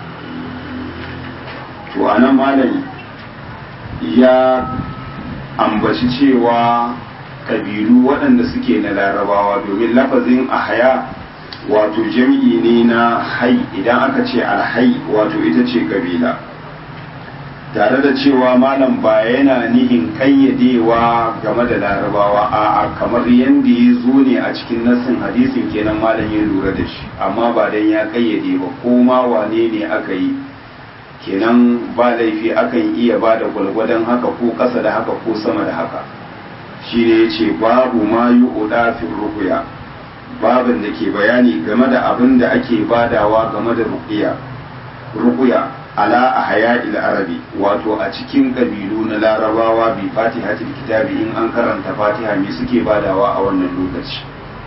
to anan malam ya ambaci cewa kabilu waɗanda suke na larabawa domin lafazin ahaya wato jam'i ne na hai idan aka ce alhai wato ita ce kabila tare da cewa malam ba yana nihin kayyadewa game da larabawa a kamar yadda ya zo ne a cikin nassin hadisin kenan malam ya lura da shi amma ba dan ya kayyade ba ko ma wane ne aka yi kenan ba laifi akan iya ba da gwalgwadon haka ko ƙasa da haka ko sama da haka shi ne ya ce babu ma yi udafin rukuya babin da ke bayani game da abin da ake badawa game da rukuya rukuya ala a haya arabi wato a cikin ƙabilu na larabawa bi fatihatul kitabi in an karanta fatiha me suke badawa a wannan lokaci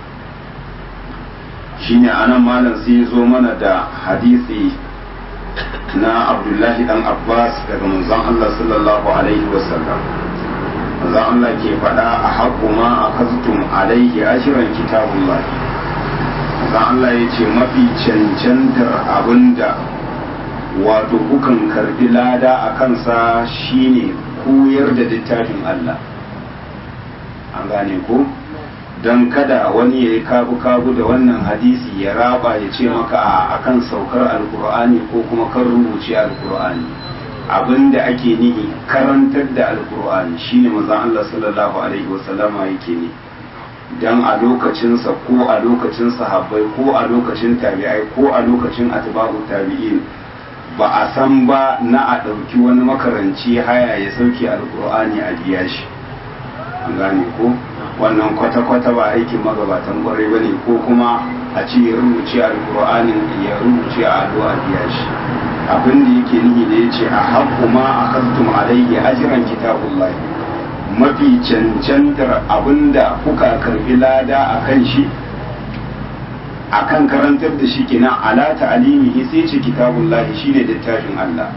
shine anan malam sai zo mana da hadisi na abdullahi dan abbas daga manzon allah sallallahu alaihi wasallam manzon allah ke faɗa a haƙu ma a kastum alaihi ashirin kitabullahi manzon allah ya ce mafi cancantar abinda wato kukan karbi lada a kansa shine koyar da littafin allah an gane ko don kada wani ya yi kabu-kabu da wannan hadisi ya raba ya ce maka a akan saukar alkur'ani ko kuma kan rubuce alkur'ani abinda ake nihi karantar da alkur'ani shine mazan Allah sallallahu alaihi wasallama yake ne don a lokacinsa ko a lokacin sahabbai ko a lokacin tabi'ai ko a lokacin atba'u tabi'in ba a san ba na a ɗauki wani makaranci haya ya sauke alkur'ani a biya shi an gane ko wannan kwata-kwata ba aikin magabatan kwarai ba ne ko kuma a ce ya rubuce alkur'anin ya rubuce a ado a biya shi abin da yake nihi da ya ce a haƙƙu ma a kastum alaihi ajiran kitabullahi mafi cancantar abin da kuka karbi lada a kan shi a kan karantar da shi kenan ala ta'alimihi sai ce kitabullahi shine littafin Allah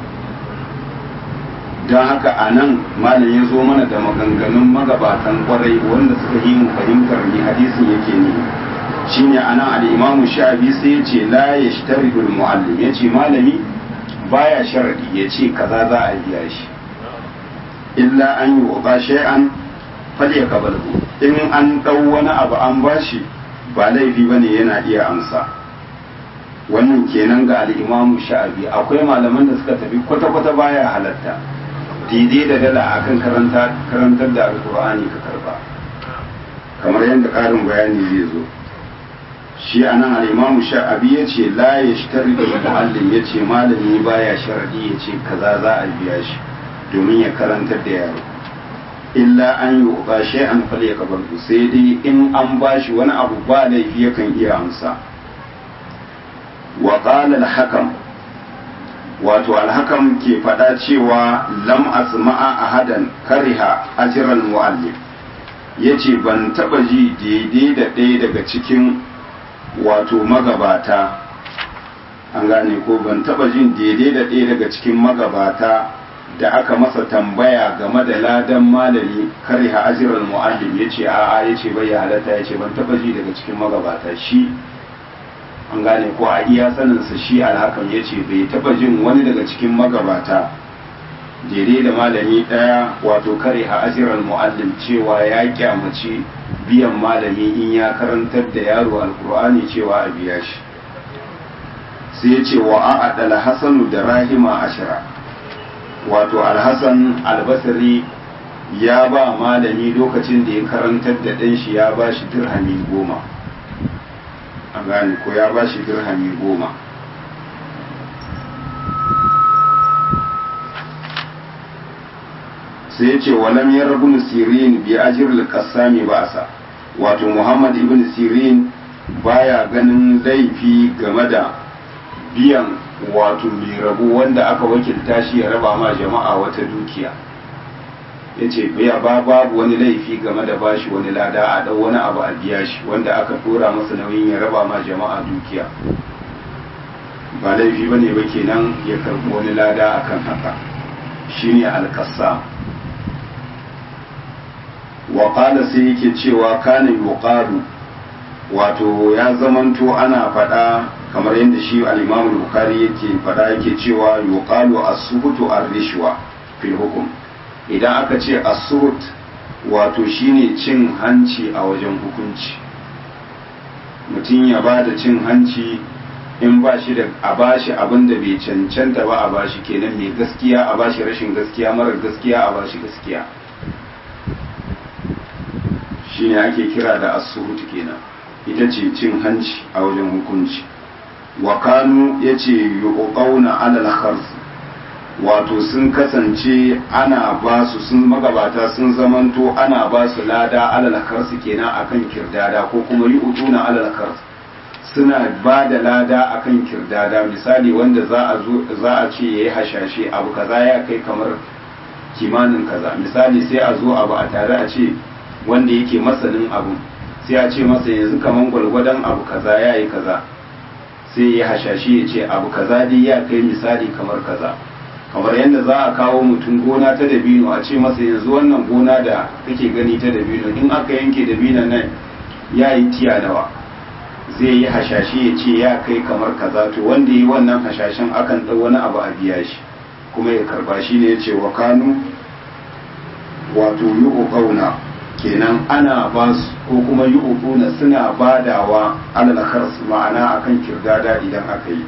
don haka a nan malam ya zo mana da maganganun magabatan kwarai wanda suka yi mu fahimtar ni hadisin yake ne shine a nan al'imamu sha'abi sai ya ce la ya shi muallim ya ce malami baya sharadi ya ce kaza za a biya shi illa an yi wa shay'an fal ya kabalhu in an dau wani abu an bashi ba laifi bane yana iya amsa wannan kenan ga al'imamu sha'abi akwai malaman da suka tafi kwata-kwata baya halatta daidai da dala akan karantar da alkur'ani ka karba kamar yadda ƙarin bayani zai zo shi a nan al'imamu sha'abi ya ce la ya shi da mu'allim ya ce malami baya sharadi ya ce kaza za a biya shi domin ya karantar da yaro illa an yi ba shi an fal ya kabar sai dai in an ba shi wani abu ba laifi yakan iya amsa wa qala al-hakam wato alhakam ke faɗa cewa lam asma'a ahadan kariha ajran mu'allim yace ban taba ji daidai da ɗaya daga cikin wato magabata an gane ko ban taba jin daidai da ɗaya daga cikin magabata da aka masa tambaya game da ladan malami kariha ajran mu'allim yace a'a yace bai halatta yace ban taba ji daga cikin magabata shi an gane ko a iya saninsa shi alhakan ya ce bai taba jin wani daga cikin magabata daidai da malami ɗaya wato kare ha ajiran mu'allim cewa ya kyamaci biyan malami in ya karantar da yaro alkur'ani cewa a biya shi sai ya ce wa a'adal hasanu da rahima ashira wato alhassan albasari ya ba malami lokacin da ya karantar da ɗan shi ya ba shi dirhami goma a gane ko ya ba shi dirhami goma sai ya ce walam ya rabu sirin bi ajir al-qassami ba sa wato muhammad ibn sirin baya ganin laifi game da biyan wato mai rabu wanda aka wakilta shi ya raba ma jama'a wata dukiya ya ce biya ba babu wani laifi game da bashi wani lada a ɗau wani abu a biya shi wanda aka tura masa nauyin ya raba ma jama'a dukiya ba laifi ba ne ba kenan ya karɓi wani lada akan haka shine alkassa wa sai yake cewa kana yuqalu wato ya zamanto ana faɗa kamar yadda shi al-Imam Bukhari yake faɗa yake cewa yuqalu as-suhutu ar-rishwa fil hukm idan aka ce as-suhut wato shine cin hanci a wajen hukunci mutum ya ba da cin hanci in ba shi da a ba shi abin da bai cancanta ba a ba shi kenan mai gaskiya a ba shi rashin gaskiya marar gaskiya a ba shi gaskiya shine ake kira da asuhut kenan ita ce cin hanci a wajen hukunci wa kanu ya ce yuqauna alal khars wato sun kasance ana ba su sun magabata sun zamanto ana ba su lada alal khars kenan akan kirdada ko kuma yuquna alal khars suna ba da lada akan kirdada misali wanda za a zo za a ce yayi hashashe abu kaza ya kai kamar kimanin kaza misali sai a zo abu a tare a ce wanda yake masanin abu sai a ce masa yanzu kaman gwalgwadon abu kaza ya yi kaza sai ya hashashi ya ce abu kaza dai ya kai misali kamar kaza kamar yadda za a kawo mutum gona ta dabino a ce masa yanzu wannan gona da kake gani ta dabino in aka yanke dabino nan ya yi tiya nawa zai yi hashashi ya ce ya kai kamar kaza to wanda yi wannan hashashen akan ɗau wani abu a biya shi kuma ya karba shi ne ya ce wa kanu wato yi kenan ana ba su ko kuma yi ubuna suna badawa alal khars ma'ana akan kirdada idan aka yi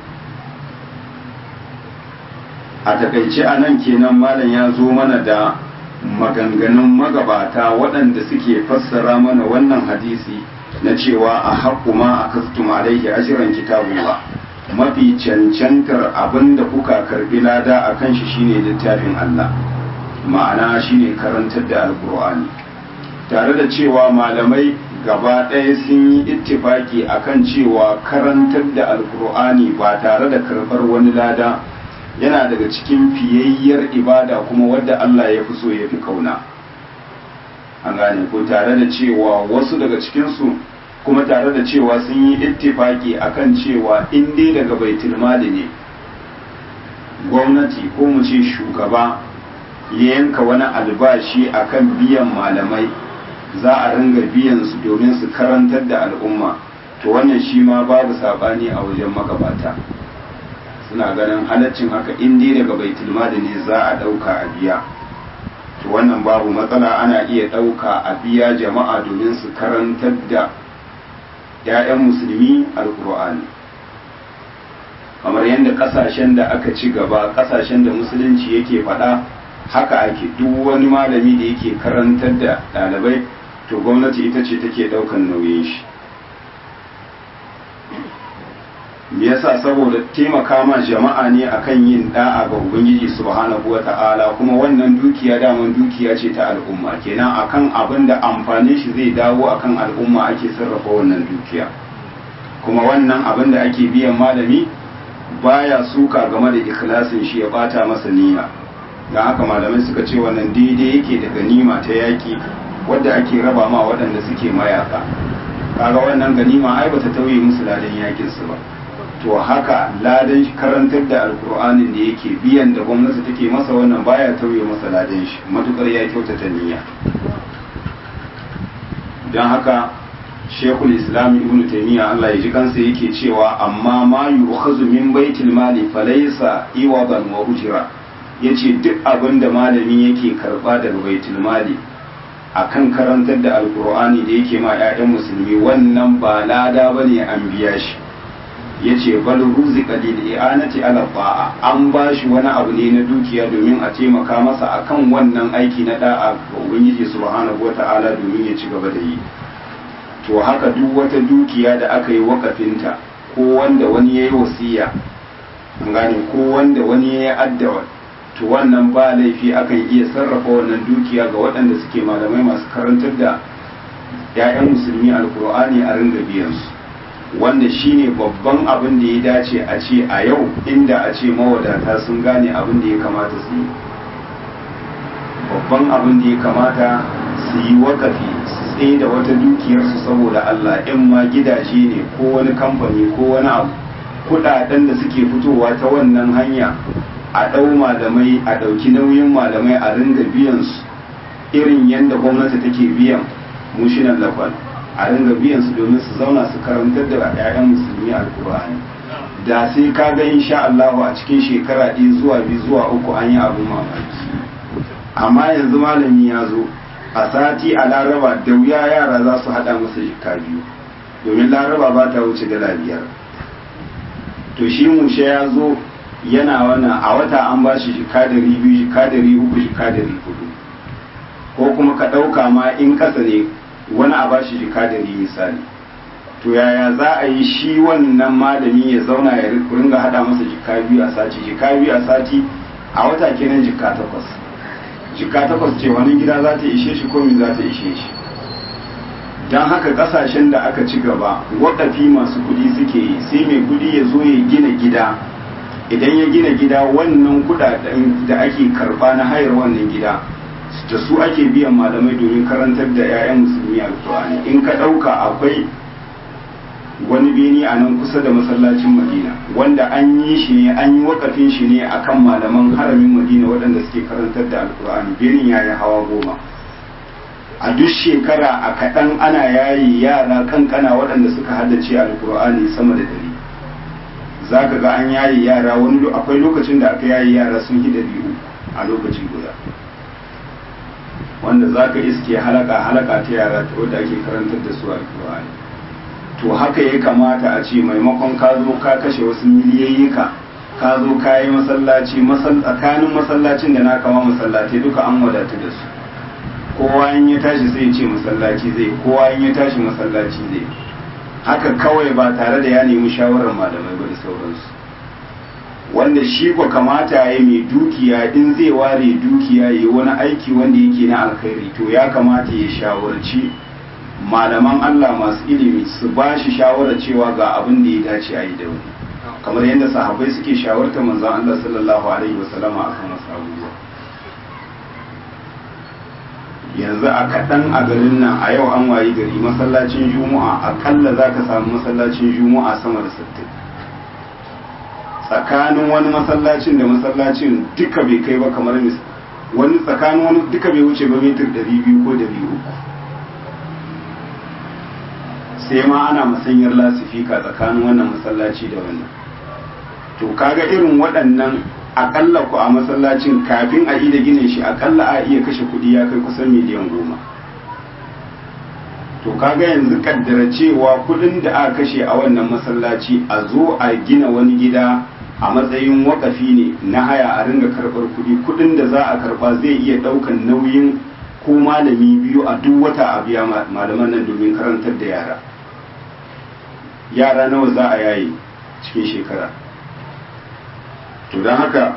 a takaice a nan kenan malam ya zo mana da maganganun magabata waɗanda suke fassara mana wannan hadisi na cewa a haƙu ma a kastum alaihi ashirin kitabullah mafi cancantar abin da kuka karbi lada a kan shi shine littafin Allah ma'ana shine karantar da alkur'ani tare da cewa malamai gaba ɗaya sun yi ittifaki akan cewa karantar da alkur'ani ba tare da karɓar wani lada yana daga cikin fiyayyar ibada kuma wadda Allah ya fi so ya fi kauna an gane ko tare da cewa wasu daga cikinsu kuma tare da cewa sun yi ittifaki akan cewa in dai daga baitul mali ne gwamnati ko mu ce shugaba ya yanka wani albashi akan biyan malamai za a ringa biyan su domin su karantar da al'umma to wannan shi ma babu sabani a wajen magabata suna ganin halaccin haka in dai daga baitul mali ne za a dauka a biya to wannan babu matsala ana iya dauka a biya jama'a domin su karantar da 'ya'yan musulmi alkur'ani kamar yadda kasashen da aka ci gaba kasashen da musulunci yake faɗa haka ake duk wani malami da yake karantar da ɗalibai to gwamnati ita ce take ɗaukan nauyin shi me yasa saboda taimaka ma jama'a ne akan yin da'a ga ubangiji subhanahu wata'ala kuma wannan dukiya daman dukiya ce ta al'umma kenan akan abin da amfanin shi zai dawo akan al'umma ake sarrafa wannan dukiya kuma wannan abin da ake biyan malami baya suka game da ikhlasin shi ya bata masa niyya don haka malamai suka ce wannan daidai yake da ganima ta yaki wadda ake raba ma waɗanda suke mayaka kaga wannan ganima ai bata tauye musu ladan yakin su ba to haka ladan karantar da alkur'anin da yake biyan da gwamnati take masa wannan baya tauye masa ladan shi matukar ya kyautata niyya don haka shekul islam ibn taymiya Allah ya ji kansa yake cewa amma ma yu'khazu min baitil mali falaysa iwadan wa ujra yace duk abin da malami yake karba daga baitul mali akan karantar da alkur'ani da yake ma 'ya'yan musulmi wannan ba lada bane an biya shi ya ce bal ruzika lil i'anati ala ta'a an ba shi wani abu ne na dukiya domin a taimaka masa akan wannan aiki na da'a ga ubangiji subhanahu wata'ala domin ya ci gaba da yi to haka duk wata dukiya da aka yi wakafinta ko wanda wani ya yi wasiya an gane ko wanda wani ya yi addawa to wannan ba laifi akan iya sarrafa wannan dukiya ga waɗanda suke malamai masu karantar da 'ya'yan musulmi alkur'ani a ringa biyan su wanda shine babban abin da ya dace a ce a yau inda a ce mawadata sun gane abin da ya kamata su yi babban abin da ya kamata su yi wakafi su tsaye da wata dukiyarsu saboda Allah in ma gidaje ne ko wani kamfani ko wani abu kudaden da suke fitowa ta wannan hanya a ɗau malamai a ɗauki nauyin malamai a ringa biyan su irin yadda gwamnati take biyan mushinan lafal a ringa biyan su domin su zauna su karantar da 'ya'yan musulmi alkur'ani da sai ka ga insha Allah a cikin shekara ɗaya zuwa biyu zuwa uku an yi abin mamaki amma yanzu malami ya zo a sati a laraba da wuya yara za su haɗa masa jika biyu domin laraba ba ta wuce dala biyar to shi mushe ya zo yana wannan a wata an ba shi jika dari biyu jika dari uku jika dari hudu ko kuma ka ɗauka ma in ƙasa ne wani a ba shi jika dari misali to yaya za a yi shi wannan malami ya zauna ya ringa hada masa jika biyu a sati jika biyu a sati a wata kenan jika takwas jika takwas ce wani gida za ta ishe shi ko za ta ishe shi don haka kasashen da aka ci gaba waɗafi masu kudi suke yi sai mai kudi ya zo ya gina gida idan ya gina gida wannan kudaden da ake karba na hayar wannan gida da su ake biyan malamai domin karantar da 'ya'yan musulmi alkur'ani in ka ɗauka akwai wani beni a nan kusa da masallacin madina wanda an yi shi ne an yi wakafin shi ne akan malaman haramin madina waɗanda suke karantar da alkur'ani benin ya yi hawa goma a duk shekara a kaɗan ana yayi yara kankana waɗanda suka haddace alkur'ani sama da dari za ka ga an yayi yara wani akwai lokacin da aka yayi yara sun hi biyu a lokaci guda wanda za ka iske halaka halaka ta yara wadda ake karantar da su alkur'ani to haka ya kamata a ce maimakon ka zo ka kashe wasu miliyayyika ka zo ka yi masallaci tsakanin masallacin da na kama masallatai duka an wadatu da su kowa in ya tashi sai ce masallaci zai kowa in ya tashi masallaci zai haka kawai ba tare da ya nemi shawarar malamai ba da sauransu wanda shi ko kamata ya mai dukiya in zai ware dukiya ya wani aiki wanda yake na alkhairi to ya kamata ya shawarci malaman Allah masu ilimi su ba shi shawarar cewa ga abin da ya dace a yi da wani kamar yadda sahabbai suke shawarta manzon Allah sallallahu alaihi wasallama akan wasu abubuwa yanzu a kaɗan a garin nan a yau an wayi gari masallacin juma'a akalla za ka samu masallacin juma'a sama da sittin tsakanin wani masallacin da masallacin duka bai kai ba kamar mis wani tsakanin wani duka bai wuce ba mitar ɗari biyu ko ɗari uku sai ma ana musanyar lasifika tsakanin wannan masallaci da wannan to kaga irin waɗannan akalla ku a masallacin kafin a yi da gine shi akalla a iya kashe kuɗi ya kai kusan miliyan goma to kaga yanzu kaddara cewa kuɗin da aka kashe a wannan masallaci a zo a gina wani gida a matsayin wakafi ne na haya a ringa karɓar kuɗi kuɗin da za a karɓa zai iya ɗaukan nauyin ko malami biyu a duk wata a biya malaman nan domin karantar da yara yara nawa za a yayi cikin shekara to don haka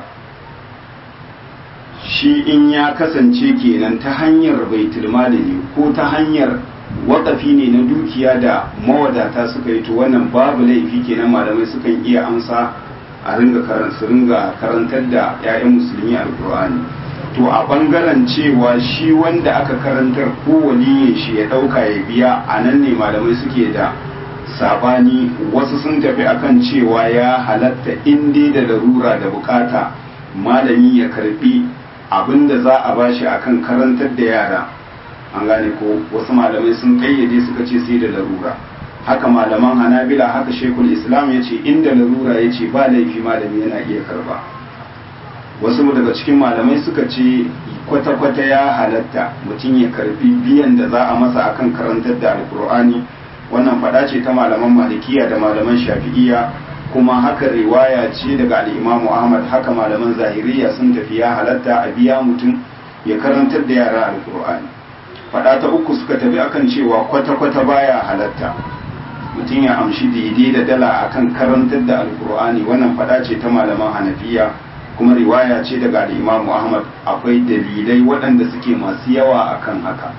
shi in ya kasance kenan ta hanyar baitul malami ko ta hanyar wakafi ne na dukiya da mawadata suka yi to wannan babu laifi kenan malamai sukan iya amsa a ringa su ringa karantar da 'ya'yan musulmi alkur'ani to a bangaren cewa shi wanda aka karantar ko waliyin shi ya dauka ya biya a nan ne malamai suke da sabani wasu sun tafi akan cewa ya halatta inda da larura da bukata malami ya karbi abinda za a bashi akan karantar da yara an gane ko wasu malamai sun kayyade suka ce sai da larura haka malaman hanabila haka shekul islam ya ce inda larura ya ce ba laifi malami yana iya karba wasu daga cikin malamai suka ce kwata-kwata ya halatta mutum ya karbi biyan da za a masa akan karantar da alkur'ani wannan fada ce ta malaman malikiya da malaman shafi'iya kuma haka riwaya ce daga al'imamu ahmad haka malaman zahiriya sun tafi ya halatta a biya mutum ya karantar da yara alkur'ani fada ta uku suka tafi akan cewa kwata-kwata baya halatta mutum ya amshi daidai da dala akan karantar da alkur'ani wannan fada ce ta malaman hanafiya kuma riwaya ce daga al'imamu ahmad akwai dalilai waɗanda suke masu yawa akan haka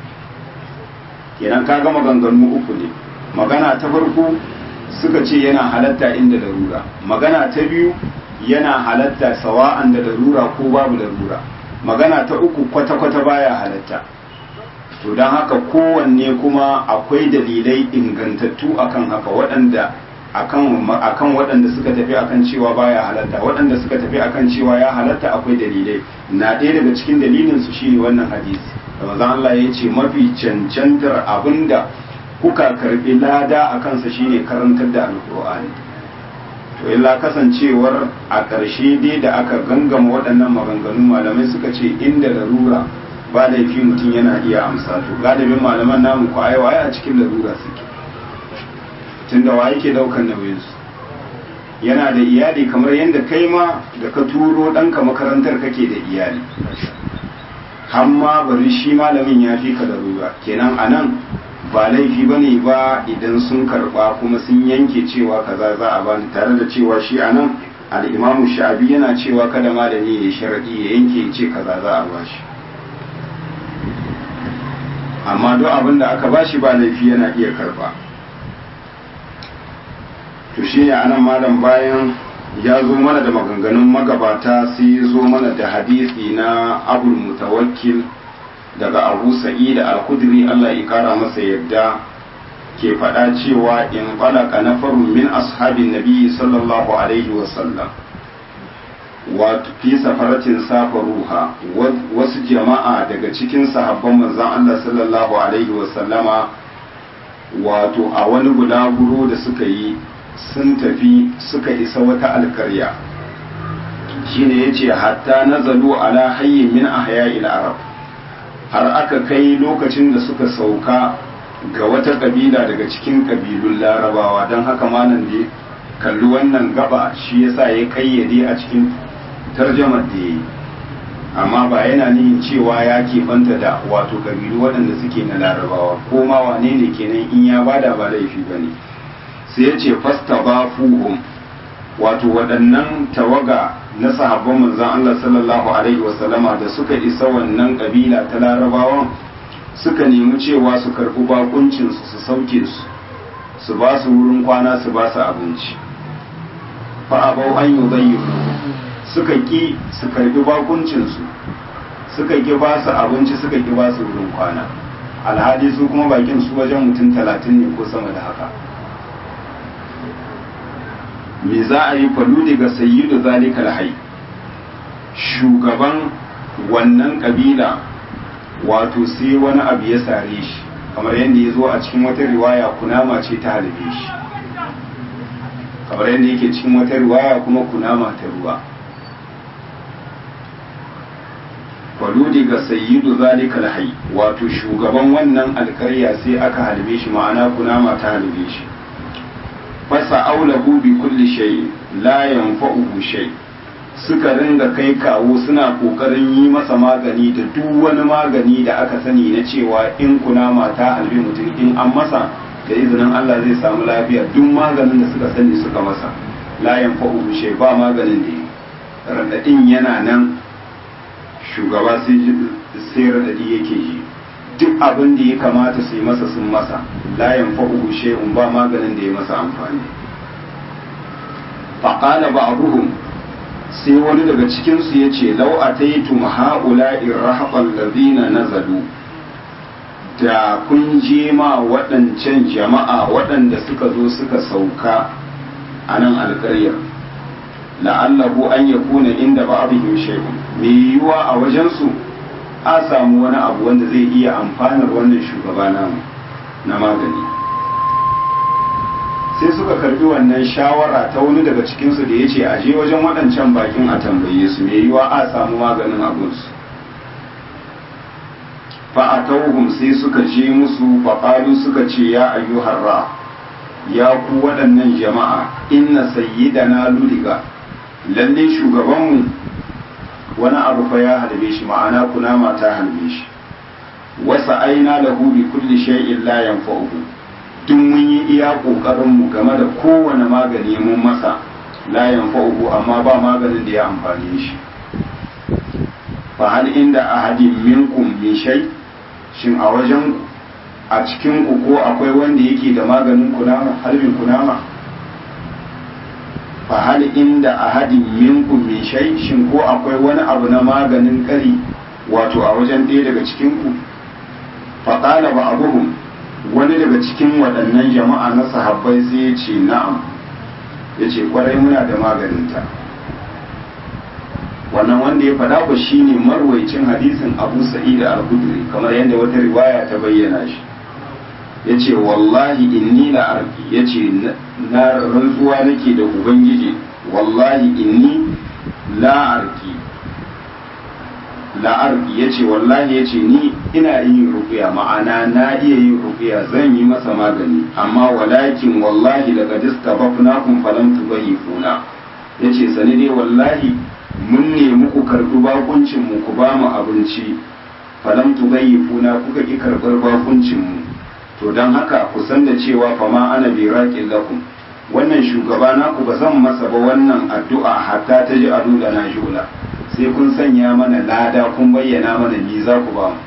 kenan ka ga maganganu uku ne magana ta farko suka ce yana halatta inda larura magana ta biyu yana halatta sawa'an da larura ko babu larura magana ta uku kwata-kwata baya halatta to don haka kowanne kuma akwai dalilai ingantattu akan haka waɗanda akan akan waɗanda suka tafi akan cewa baya halatta waɗanda suka tafi akan cewa ya halatta akwai dalilai na ɗaya daga cikin dalilin su shine wannan hadisi da manzon Allah ya ce mafi cancantar abinda kuka karbi lada a kansa shine karantar da alkur'ani to illa kasancewar a ƙarshe dai da aka gangama waɗannan maganganu malamai suka ce inda larura ba laifi mutum yana iya amsa to galibin malaman namu ko aiwa a cikin larura suke tunda wa yake daukan nauyinsu yana da iyali kamar yadda kai ma da ka turo ɗanka makarantar kake da iyali hamma bari shi malamin ya fi ka da ruwa kenan a nan ba laifi ba ne ba idan sun karɓa kuma sun yanke cewa kaza za a bani tare da cewa shi a nan al'imamu sha'abi yana cewa kada malami ya sharaɗi ya yanke ya ce kaza za a bashi amma duk abin da aka bashi ba laifi yana iya karɓa to shi ne anan malam bayan ya zo mana da maganganun magabata sai ya zo mana da hadisi na abul mutawakkil daga abu sa'id al-khudri Allah ya kara masa yadda ke faɗa cewa in falaka nafarun min ashabin nabi sallallahu alaihi wasallam wato fi safaratin safaruha wasu jama'a daga cikin sahabban manzon Allah sallallahu alaihi wasallama wato a wani bulaguro da suka yi sun tafi suka isa wata alkarya shine yace hatta nazalu ala hayyin min ahya'il arab har aka kai lokacin da suka sauka ga wata kabila daga cikin kabilun larabawa don haka malam da kalli wannan gaba shi yasa ya kayyade a cikin tarjamar da ya yi amma ba yana nihin cewa ya keɓanta da wato kabilu waɗanda suke na larabawa ko ma wane ne kenan in ya bada ba laifi ba ne sai ya ce fasta ba fuhum wato waɗannan tawaga na sahabban manzon Allah sallallahu alaihi wasallama da suka isa wannan kabila ta larabawan suka nemi cewa su karɓi bakuncinsu su sauke su su ba su wurin kwana su ba su abinci fa abau an yi zayyu suka ki su karɓi bakuncinsu suka ki ba su abinci suka ki ba su wurin kwana alhali su kuma bakin su wajen mutum talatin ne ko sama da haka me za a yi falu daga sayyidu zalika alhai shugaban wannan kabila wato sai wani abu ya sare shi kamar yadda ya zo a cikin wata riwaya kunama ce ta halibe shi kamar yadda yake cikin wata riwaya kuma kunama ta ruwa faludi ga sayyidu zalika alhai wato shugaban wannan alkarya sai aka halibe shi ma'ana kunama ta halibe shi fasa aulahu bi kulli shay la yanfa'uhu shay suka ringa kai kawo suna kokarin yi masa magani da duk wani magani da aka sani na cewa in kunama ta halbi mutum in an masa da izinin Allah zai samu lafiya duk maganin da suka sani suka masa la yanfa'uhu shay ba maganin da radadin yana nan shugaba sai radadi yake ji duk abin da ya kamata su yi masa sun masa la yanfa'uhu shay'un ba maganin da ya masa amfani faqala ba'dhum sai wani daga cikin su yace law ataytum ha'ula'i rahabal ladina nazalu da kun je ma waɗancan jama'a waɗanda suka zo suka sauka a nan alƙaryar la'allahu an yakuna inda ba'dihim shay'un me yiwa a wajensu a samu wani abu wanda zai iya amfanar wannan shugaba namu na magani sai suka karbi wannan shawara ta wani daga cikinsu da ya ce a je wajen waɗancan bakin a tambaye su mai yiwa a samu maganin abinsu fa'atauhum sai suka je musu faƙalu suka ce ya ayyuhar ra ya ku waɗannan jama'a inna sayyidana ludiga lalle shugabanmu wani abu fa ya halbe shi ma'ana kunama ta halbe shi wasa aina lahu bi kulli shay'in la yanfa'uhu duk mun yi iya kokarin mu game da kowane magani mun masa la yanfa'uhu amma ba maganin da ya amfane shi fa hal inda ahadin minkum min shay shin a wajen a cikin ku ko akwai wanda yake da maganin kunama harbin kunama fa hal inda ahadin minkum min shay shin ko akwai wani abu na maganin kari wato a wajen ɗaya daga cikin ku fa qala ba'dhum wani daga cikin waɗannan jama'a na sahabbai sai ya ce na'am ya ce kwarai muna da maganinta wannan wanda ya faɗa ku shine marwaicin hadisin abu sa'id al-khudri kamar yadda wata riwaya ta bayyana shi ya ce wallahi inni la arki ya ce na rantsuwa nake da ubangiji wallahi inni la arki la'arki ya ce wallahi ya ce ni ina yin rukuya ma'ana na iya yin rukuya zan yi masa magani amma walakin wallahi daga dista bafnakun falam tubayifuna ya ce sani dai wallahi mun nemi ku karɓi bakuncin mu ku ba mu abinci falam tubayifuna kuka ki karɓar bakuncin mu to don haka ku san da cewa fama ana bi raƙin lakum wannan shugaba naku ba zan masa ba wannan addu'a hatta ta ji adu da na jula sai kun sanya mana lada kun bayyana mana ni za ku ba mu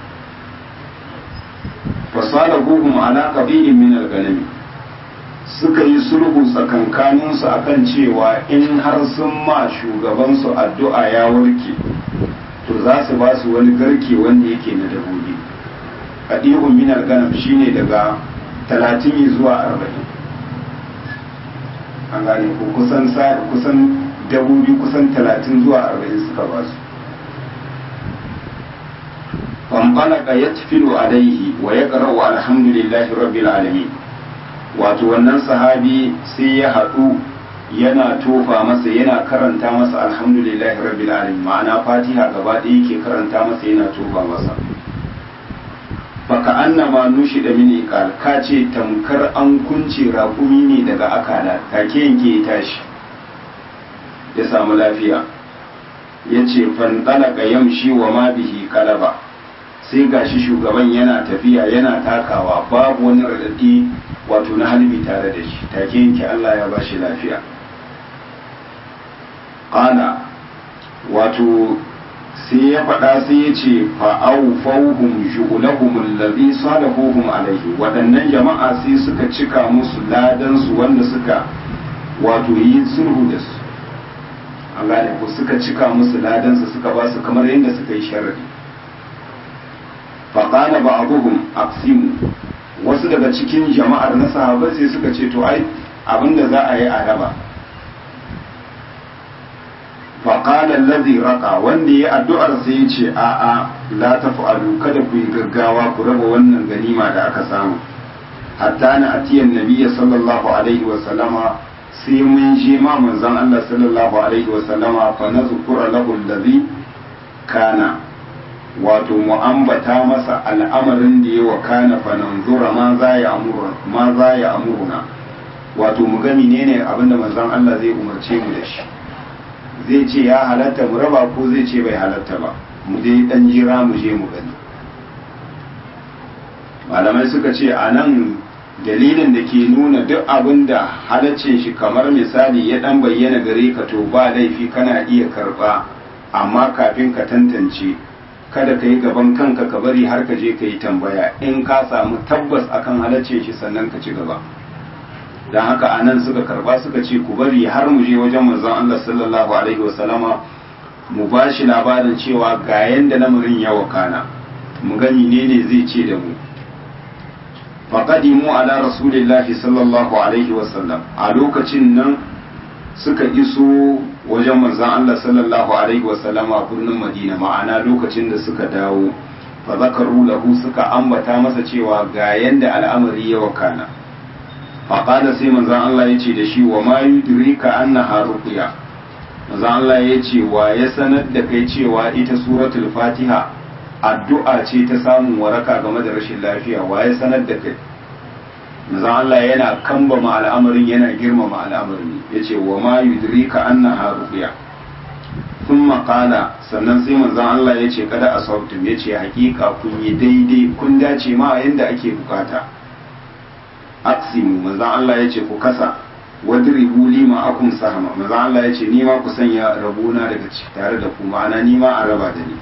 fasala guhum ala qabilin min al-ganami suka yi sulhu tsakankanin su akan cewa in har sun ma shugaban su addu'a ya warke to za su ba su wani garke wanda yake na dabobi qadi'un min al-ganam shine daga 30 zuwa 40 an gane ko kusan kusan dabobi kusan talatin zuwa arba'in suka ba su fanfalaka ya tafilu alaihi wa ya ƙarau alhamdulillahi rabbil alamin wato wannan sahabi sai ya haɗu yana tofa masa yana karanta masa alhamdulillahi rabbil alamin ma'ana fatiha gaba ɗaya yake karanta masa yana tofa masa baka annama nushi da mini ka ce tamkar an kunce raƙumi ne daga akala take yanke ya tashi ya samu lafiya ya ce fanɗalaka yamshi wa ma bihi kalaba sai gashi shugaban yana tafiya yana takawa babu wani raɗaɗi wato na halbi tare da shi take yanke Allah ya bashi lafiya ƙana wato sai ya faɗa sai ya ce fa'au fauhum shu'ulahum allazi salahuhum alaihi waɗannan jama'a sai suka cika musu ladansu wanda suka wato yi sulhu da su an gane ko suka cika musu ladansu suka ba su kamar yadda suka yi sharadi faƙala ba abuhum aqsimu wasu daga cikin jama'ar na sahabai sai suka ce to ai abinda za a yi a raba faƙala lazi raka wanda ya addu'ar sai ya ce a'a la taf'alu kada ku yi gaggawa ku raba wannan ganima da aka samu hatta na atiyan nabiyya sallallahu alaihi wa sallama sai mun je ma manzon Allah sallallahu alaihi wa sallama fa nazkura lahu allazi kana wato mu ambata masa al'amarin da ya wakana fa nanzura ma za ya amuruna ma za ya amuruna wato mu ga menene abinda manzon Allah zai umarce mu da shi zai ce ya halatta mu raba ko zai ce bai halatta ba mu dai dan jira mu je mu gani malamai suka ce a nan dalilin da ke nuna duk abin da halaccin shi kamar misali ya dan bayyana gare ka to ba laifi kana iya karba amma kafin ka tantance kada ka yi gaban kanka ka bari har ka je ka yi tambaya in ka samu tabbas akan halaccin shi sannan ka ci gaba don haka a nan suka karba suka ce ku bari har mu je wajen manzon Allah sallallahu alaihi wasallama mu ba shi labarin cewa ga yanda lamarin ya wakana mu gani ne ne zai ce da mu faqadimu ala rasulillahi sallallahu alaihi wasallam a lokacin nan suka iso wajen manzon Allah sallallahu alaihi wasallama birnin Madina ma'ana lokacin da suka dawo fa zakaru lahu suka ambata masa cewa ga yanda al'amari ya wakana faƙada sai manzan Allah ya ce da shi wa ma yudrika annaha ruqya manzan Allah ya ce wa ya sanar da kai cewa ita suratul fatiha addu'a ce ta samun waraka game da rashin lafiya wa ya sanar da kai manzan Allah yana kambama al'amarin yana girmama al'amarin ya ce wa ma yudrika annaha ruqya thumma qala sannan sai manzan Allah ya ce kada asabtum ya ce hakika kun yi daidai kun dace ma yanda ake bukata aksimu manzan Allah ya ce ku kasa wadribu lima akum sahama manzan Allah ya ce ni ma ku sanya rabona daga ci tare da ku ma'ana ni ma a raba da ni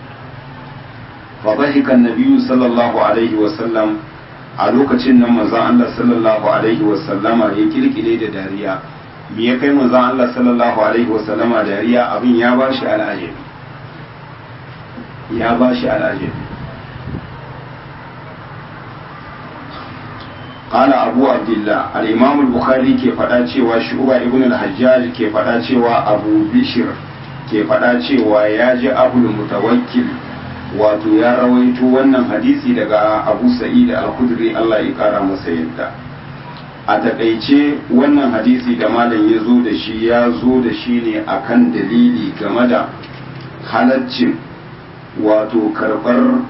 fa dhahika an sallallahu alaihi wa sallam a lokacin nan manzan Allah sallallahu alaihi wa sallama ya kirkire da dariya me ya kai manzan Allah sallallahu alaihi wa sallama dariya abin ya bashi al'ajabi ya bashi al'ajabi قال أبو عبد الله الإمام البخاري كيف فدا cewa Shu'ba ibn al-Hajjaj ke fada cewa Abu Bishr ke fada cewa ya ji Abu Mutawakkil wato ya rawaito wannan hadisi daga Abu Sa'id al-Khudri Allah ya kara masa yadda a takaice wannan hadisi da malam ya zo da shi ya zo da shi ne akan dalili game da halaccin wato karɓar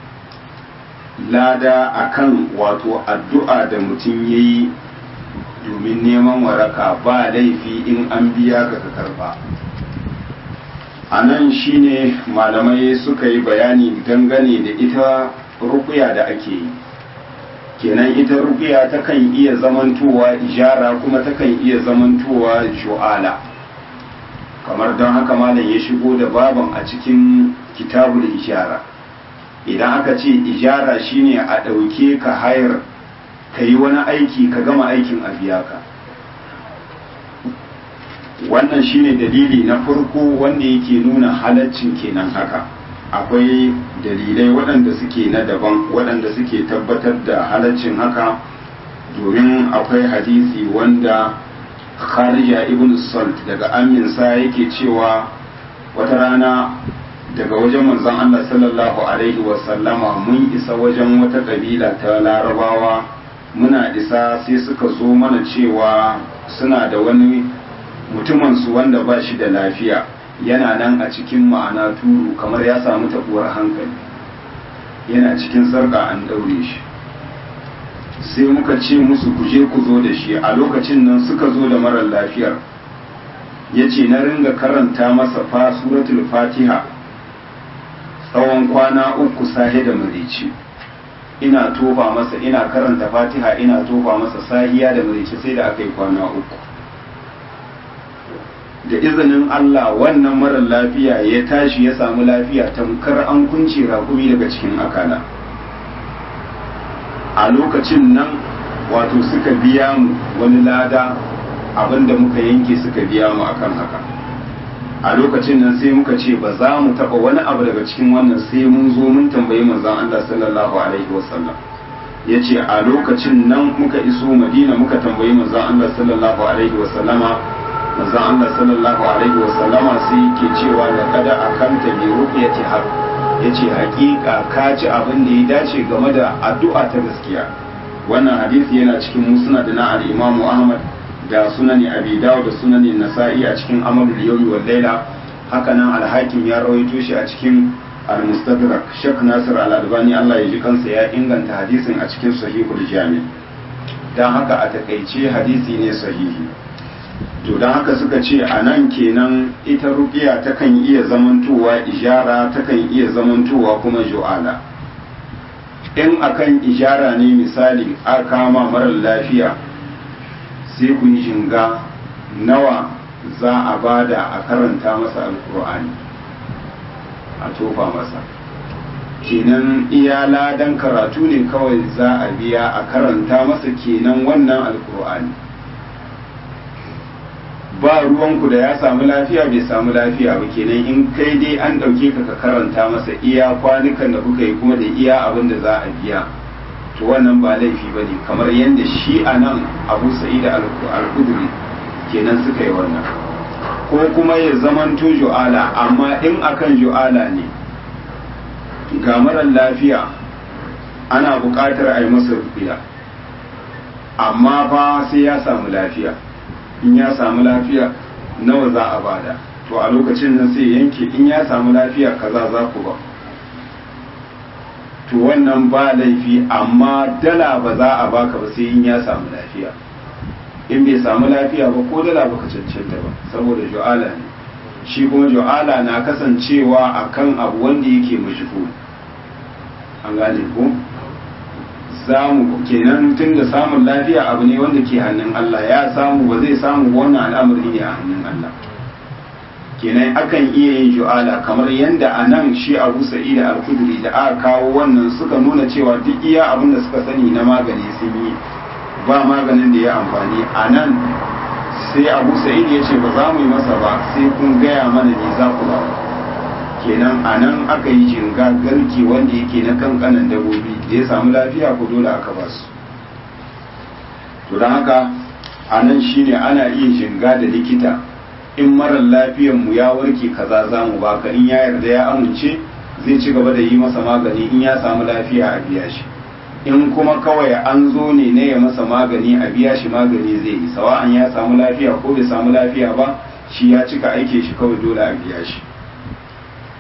lada akan wato addu'a da mutum ya yi domin neman waraka ba laifi in an biya ka ka karɓa a nan shine malamai suka yi bayani dangane da ita rukuya da ake yi kenan ita rukuya takan iya zamantowa ijara kuma takan iya zamantowa ju'ala kamar don haka malam ya shigo da baban a cikin kitabul ijara idan aka ce ijara shine a ɗauke ka hayar ka yi wani aiki ka gama aikin a biya ka wannan shine dalili na farko wanda yake nuna halaccin kenan haka akwai dalilai waɗanda suke na daban waɗanda suke tabbatar da halaccin haka domin akwai hadisi wanda kharija ibn salt daga aminsa yake cewa wata rana daga wajen manzon Allah sallallahu alaihi wasallama mun isa wajen wata kabila ta larabawa muna isa sai suka zo mana cewa suna da wani mutumansu wanda ba shi da lafiya yana nan a cikin ma'ana turu kamar ya samu tabuwar hankali yana cikin sarka an daure shi sai muka ce musu ku je ku zo da shi a lokacin nan suka zo da marar lafiyar ya ce na ringa karanta masa fa suratul fatiha tsawon kwana uku sahe da marici ina tofa masa ina karanta fatiha ina tofa masa sahiya da marici sai da aka yi kwana uku da izinin Allah wannan marar lafiya ya tashi ya samu lafiya tamkar an kunce rakumi daga cikin akala a lokacin nan wato suka biya mu wani lada abinda muka yanke suka biya mu akan haka a lokacin nan sai muka ce ba za mu taba wani abu daga cikin wannan sai mun zo mun tambayi manzon Allah sallallahu alaihi wasallam ya ce a lokacin nan muka iso madina muka tambayi manzon Allah sallallahu alaihi wasallama manzon Allah sallallahu alaihi wa sallama sai yake cewa da kada akanta bi ruqyati haq yace hakika ka ci abin da ya dace game da addu'a ta gaskiya wannan hadisi yana cikin musnad na al-Imam Ahmad da sunani Abi Dawud da sunani Nasa'i a cikin Amalul Yawmi wal Layla haka nan al-Hakim ya rawaito shi a cikin al-Mustadrak Sheikh Nasir al-Albani Allah ya ji kansa ya inganta hadisin a cikin Sahihul Jami dan haka a takaice hadisi ne sahihi to don haka suka ce a nan kenan ita rukiya takan iya zamantowa ijara takan iya zamantowa kuma ju'ala in akan ijara ne misali a kama marar lafiya sai ku yi jinga nawa za a bada a karanta masa alkur'ani a tofa masa kenan iya ladan karatu ne kawai za a biya a karanta masa kenan wannan alkur'ani ba ruwanku da ya samu lafiya bai samu lafiya ba kenan in kai dai an ɗauke ka ka karanta masa iya kwanukan da kuka yi kuma da iya abin da za a biya to wannan ba laifi ba ne kamar yadda shi a nan abu sa'id al-kudri kenan suka yi wannan ko kuma ya zamanto ju'ala amma in akan ju'ala ne ga marar lafiya ana buƙatar a yi masa rufiya amma fa sai ya samu lafiya in ya samu lafiya nawa za a bada to a lokacin nan sai yanke in ya samu lafiya kaza za ku ba to wannan ba laifi amma dala ba za a baka ba sai in ya samu lafiya in bai samu lafiya ba ko dala baka cancanta ba saboda ju'ala ne shi kuma ju'ala na kasancewa akan abu wanda yake mashhur an gane ko samu kenan tun da samun lafiya abu ne wanda ke hannun Allah ya samu ba zai samu wannan al'amari ne a hannun Allah kenan akan iya yin ju'ala kamar yadda a nan shi abu sa'ida al-kudri da aka kawo wannan suka nuna cewa duk iya abin da suka sani na magani sun yi ba maganin da ya amfani a nan sai abu sa'id ya ce ba za mu yi masa ba sai kun gaya mana ne za ku ba kenan a nan aka yi jinga garki wanda yake na kankanan dabobi da ya samu lafiya ko dole aka ba su to don haka a nan shine ana iya jinga da likita in marar lafiyan mu ya warke kaza za mu baka in ya yarda ya amince zai ci gaba da yi masa magani in ya samu lafiya a biya shi in kuma kawai an zo ne na ya masa magani a biya shi magani zai yi sawa'an ya samu lafiya ko bai samu lafiya ba shi ya cika aike shi kawai dole a biya shi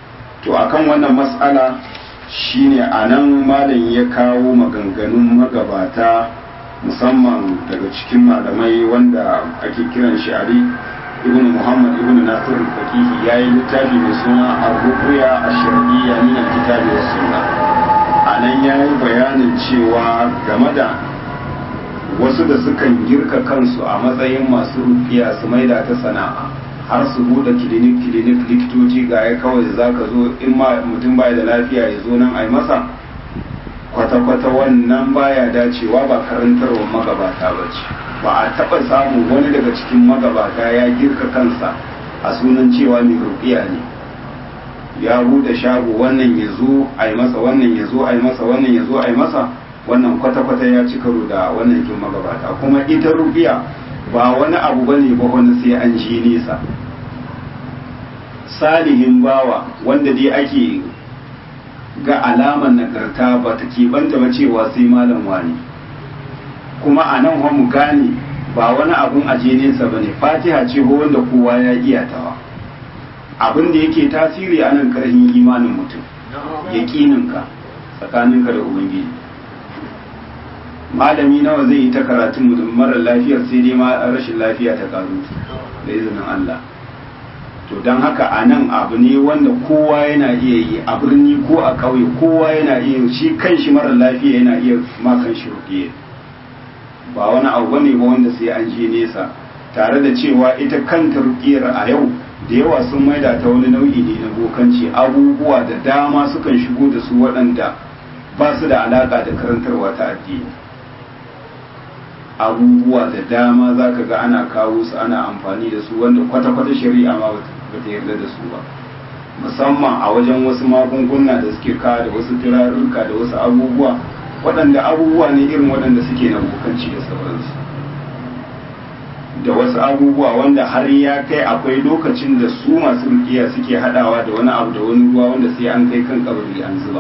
to akan wannan mas'ala shine a nan malam ya kawo maganganun magabata musamman daga cikin malamai wanda ake kiran shi ali ibn muhammad ibn nasir fakihi ya yi littafi mai suna ar-ruqya ash-shar'iyya min al-kitabi was sunnah a nan ya yi bayanin cewa game da wasu da sukan girka kansu a matsayin masu rufiya su maida ta sana'a har su bude kilinik kilinik likitoci ga ya kawai za ka zo in ma mutum baya da lafiya ya zo nan a yi masa kwata-kwata wannan baya dacewa ba karantarwar magabata ba ce ba a taɓa samun wani daga cikin magabata ya girka kansa a sunan cewa mai rufiya ne ya bude shago wannan ya zo a yi masa wannan ya zo a yi masa wannan ya zo a yi masa wannan kwata-kwata ya ci karo da wannan kin magabata kuma ita rufiya ba wani abu ba ne ba wani sai an ji nesa salihin bawa wanda dai ake ga alaman nagarta ba ta keɓanta ba cewa sai malam wani kuma a nan mu gane ba wani abun aje nesa ba ne fatiha ce wanda kowa ya iya tawa abin da yake tasiri a nan karhin imanin mutum yaƙininka tsakaninka da ubangiji malami nawa zai yi ta karatun mutum marar lafiyar sai dai ma rashin lafiya ta karu da izinin Allah to don haka a nan abu ne wanda kowa yana iya yi a birni ko a ƙauye kowa yana iya shi kan shi marar lafiya yana iya ma kan shi rukiye ba wani abu bane ba wanda sai an je nesa tare da cewa ita kanta rukiyar a yau da yawa sun maida ta wani nau'i ne na bokanci abubuwa da dama sukan shigo da su waɗanda ba su da alaƙa da karantarwa ta addini abubuwa da dama za ka ga ana kawo su ana amfani da su wanda kwata-kwata shari'a ma ba ta yarda da su ba musamman a wajen wasu magunguna da suke kawo da wasu turarurruka da wasu abubuwa waɗanda abubuwa ne irin waɗanda suke na bokanci da sauransu da wasu abubuwa wanda har ya kai akwai lokacin da su masu rukiya suke hadawa da wani abu da wani ruwa wanda sai an kai kan kabari an zuba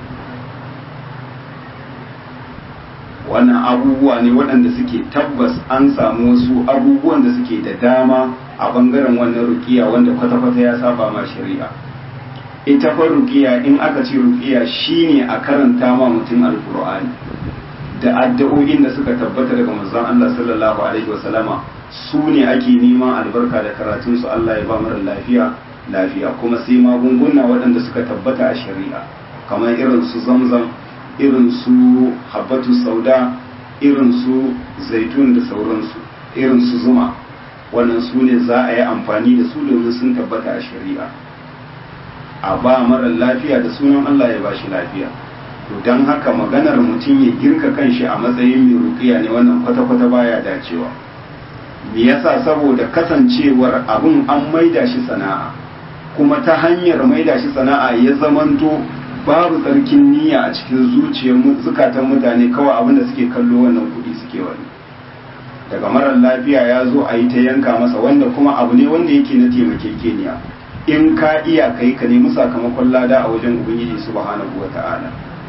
wannan abubuwa ne waɗanda suke tabbas an samu wasu abubuwan da suke da dama a bangaren wannan rukiya wanda kwata-kwata ya saba ma shari'a ita fa rukiya in aka ce rukiya shine a karanta ma mutum alkur'ani da addu'o'in da suka tabbata daga manzon Allah sallallahu alaihi wasallama su ne ake neman albarka da karatun su Allah ya ba mara lafiya lafiya kuma sai magunguna waɗanda suka tabbata a shari'a kamar irin su zamzam irin su habbatu sauda irin su zaitun da sauransu irin su zuma wannan su ne za a yi amfani da su domin sun tabbata a shari'a a ba mara lafiya da sunan Allah ya ba shi lafiya to don haka maganar mutum ya girka kanshi a matsayin mai rukiya ne wannan kwata-kwata baya dacewa me yasa saboda kasancewar abun an maida shi sana'a kuma ta hanyar maida shi sana'a ya zamanto babu tsarkin niyya a cikin zuciyar zukatan mutane kawai abin da suke kallo wannan kuɗi suke wani daga marar lafiya ya zo a yi ta yanka masa wanda kuma abu ne wanda yake na taimakekeniya in ka iya kai ka nemi sakamakon lada a wajen ubangiji subhanahu wa ta'ala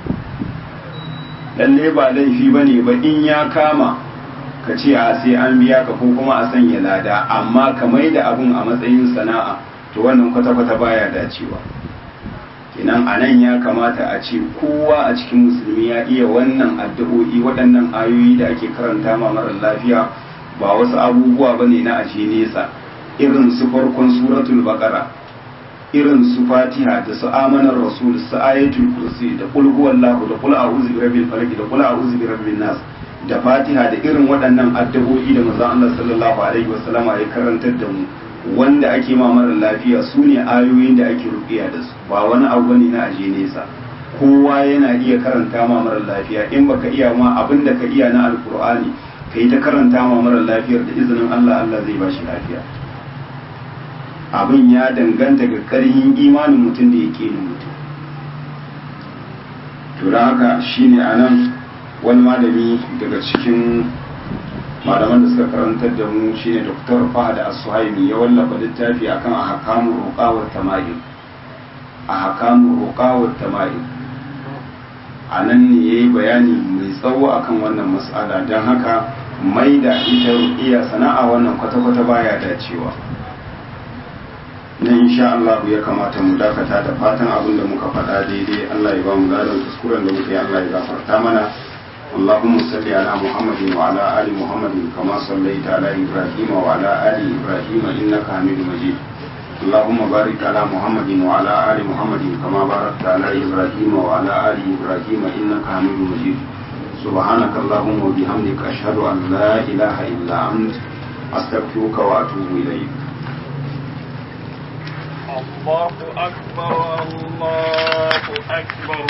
lalle ba laifi ba ne ba in ya kama ka ce a sai an biya ka ko kuma a sanya lada amma ka mai da abun a matsayin sana'a to wannan kwata-kwata baya dacewa kenan a nan ya kamata a ce kowa a cikin musulmi ya iya wannan addu'o'i waɗannan ayoyi da ake karanta ma marar lafiya ba wasu abubuwa ba ne na ashe nesa irin su farkon suratul baqara irin su fatiha da su amanar rasul su ayatul kursi da qul huwallahu da qul a'udhu bi rabbil falaq da qul a'udhu bi rabbin nas da fatiha da irin waɗannan addu'o'i da manzon Allah sallallahu alaihi wasallama ya karantar da mu wanda ake ma mara lafiya su ne ayoyin da ake rukiya da su ba wani abu ne na aje nesa kowa yana iya karanta ma mara lafiya in baka iya ma abin da ka iya na alkur'ani ka yi ta karanta ma mara lafiyar da izinin Allah Allah zai ba shi lafiya abin ya danganta ga karhin imanin mutum da yake yin mutum to da haka shine anan wani malami daga cikin malaman da suka karantar da mu shine Dr. Fahad As-Suhaimi ya wallafa littafi akan ahkamur ruqa wa tama'im ahkamur ruqa wa tama'im anan ne yayi bayani mai tsawo akan wannan mas'ala dan haka mai da ita ruqiya sana'a wannan kwata-kwata baya dacewa na insha Allah ya kamata mu dakata da fatan abin da muka faɗa daidai Allah ya ba mu gadon kuskuren da muka yi Allah ya gafarta mana اللهم صل على محمد وعلى آل محمد كما صليت على إبراهيم وعلى آل إبراهيم إنك حميد مجيد اللهم بارك على محمد وعلى آل محمد كما باركت على إبراهيم وعلى آل إبراهيم إنك حميد مجيد سبحانك اللهم وبحمدك أشهد أن لا إله إلا أنت أستغفرك وأتوب إليك الله أكبر الله أكبر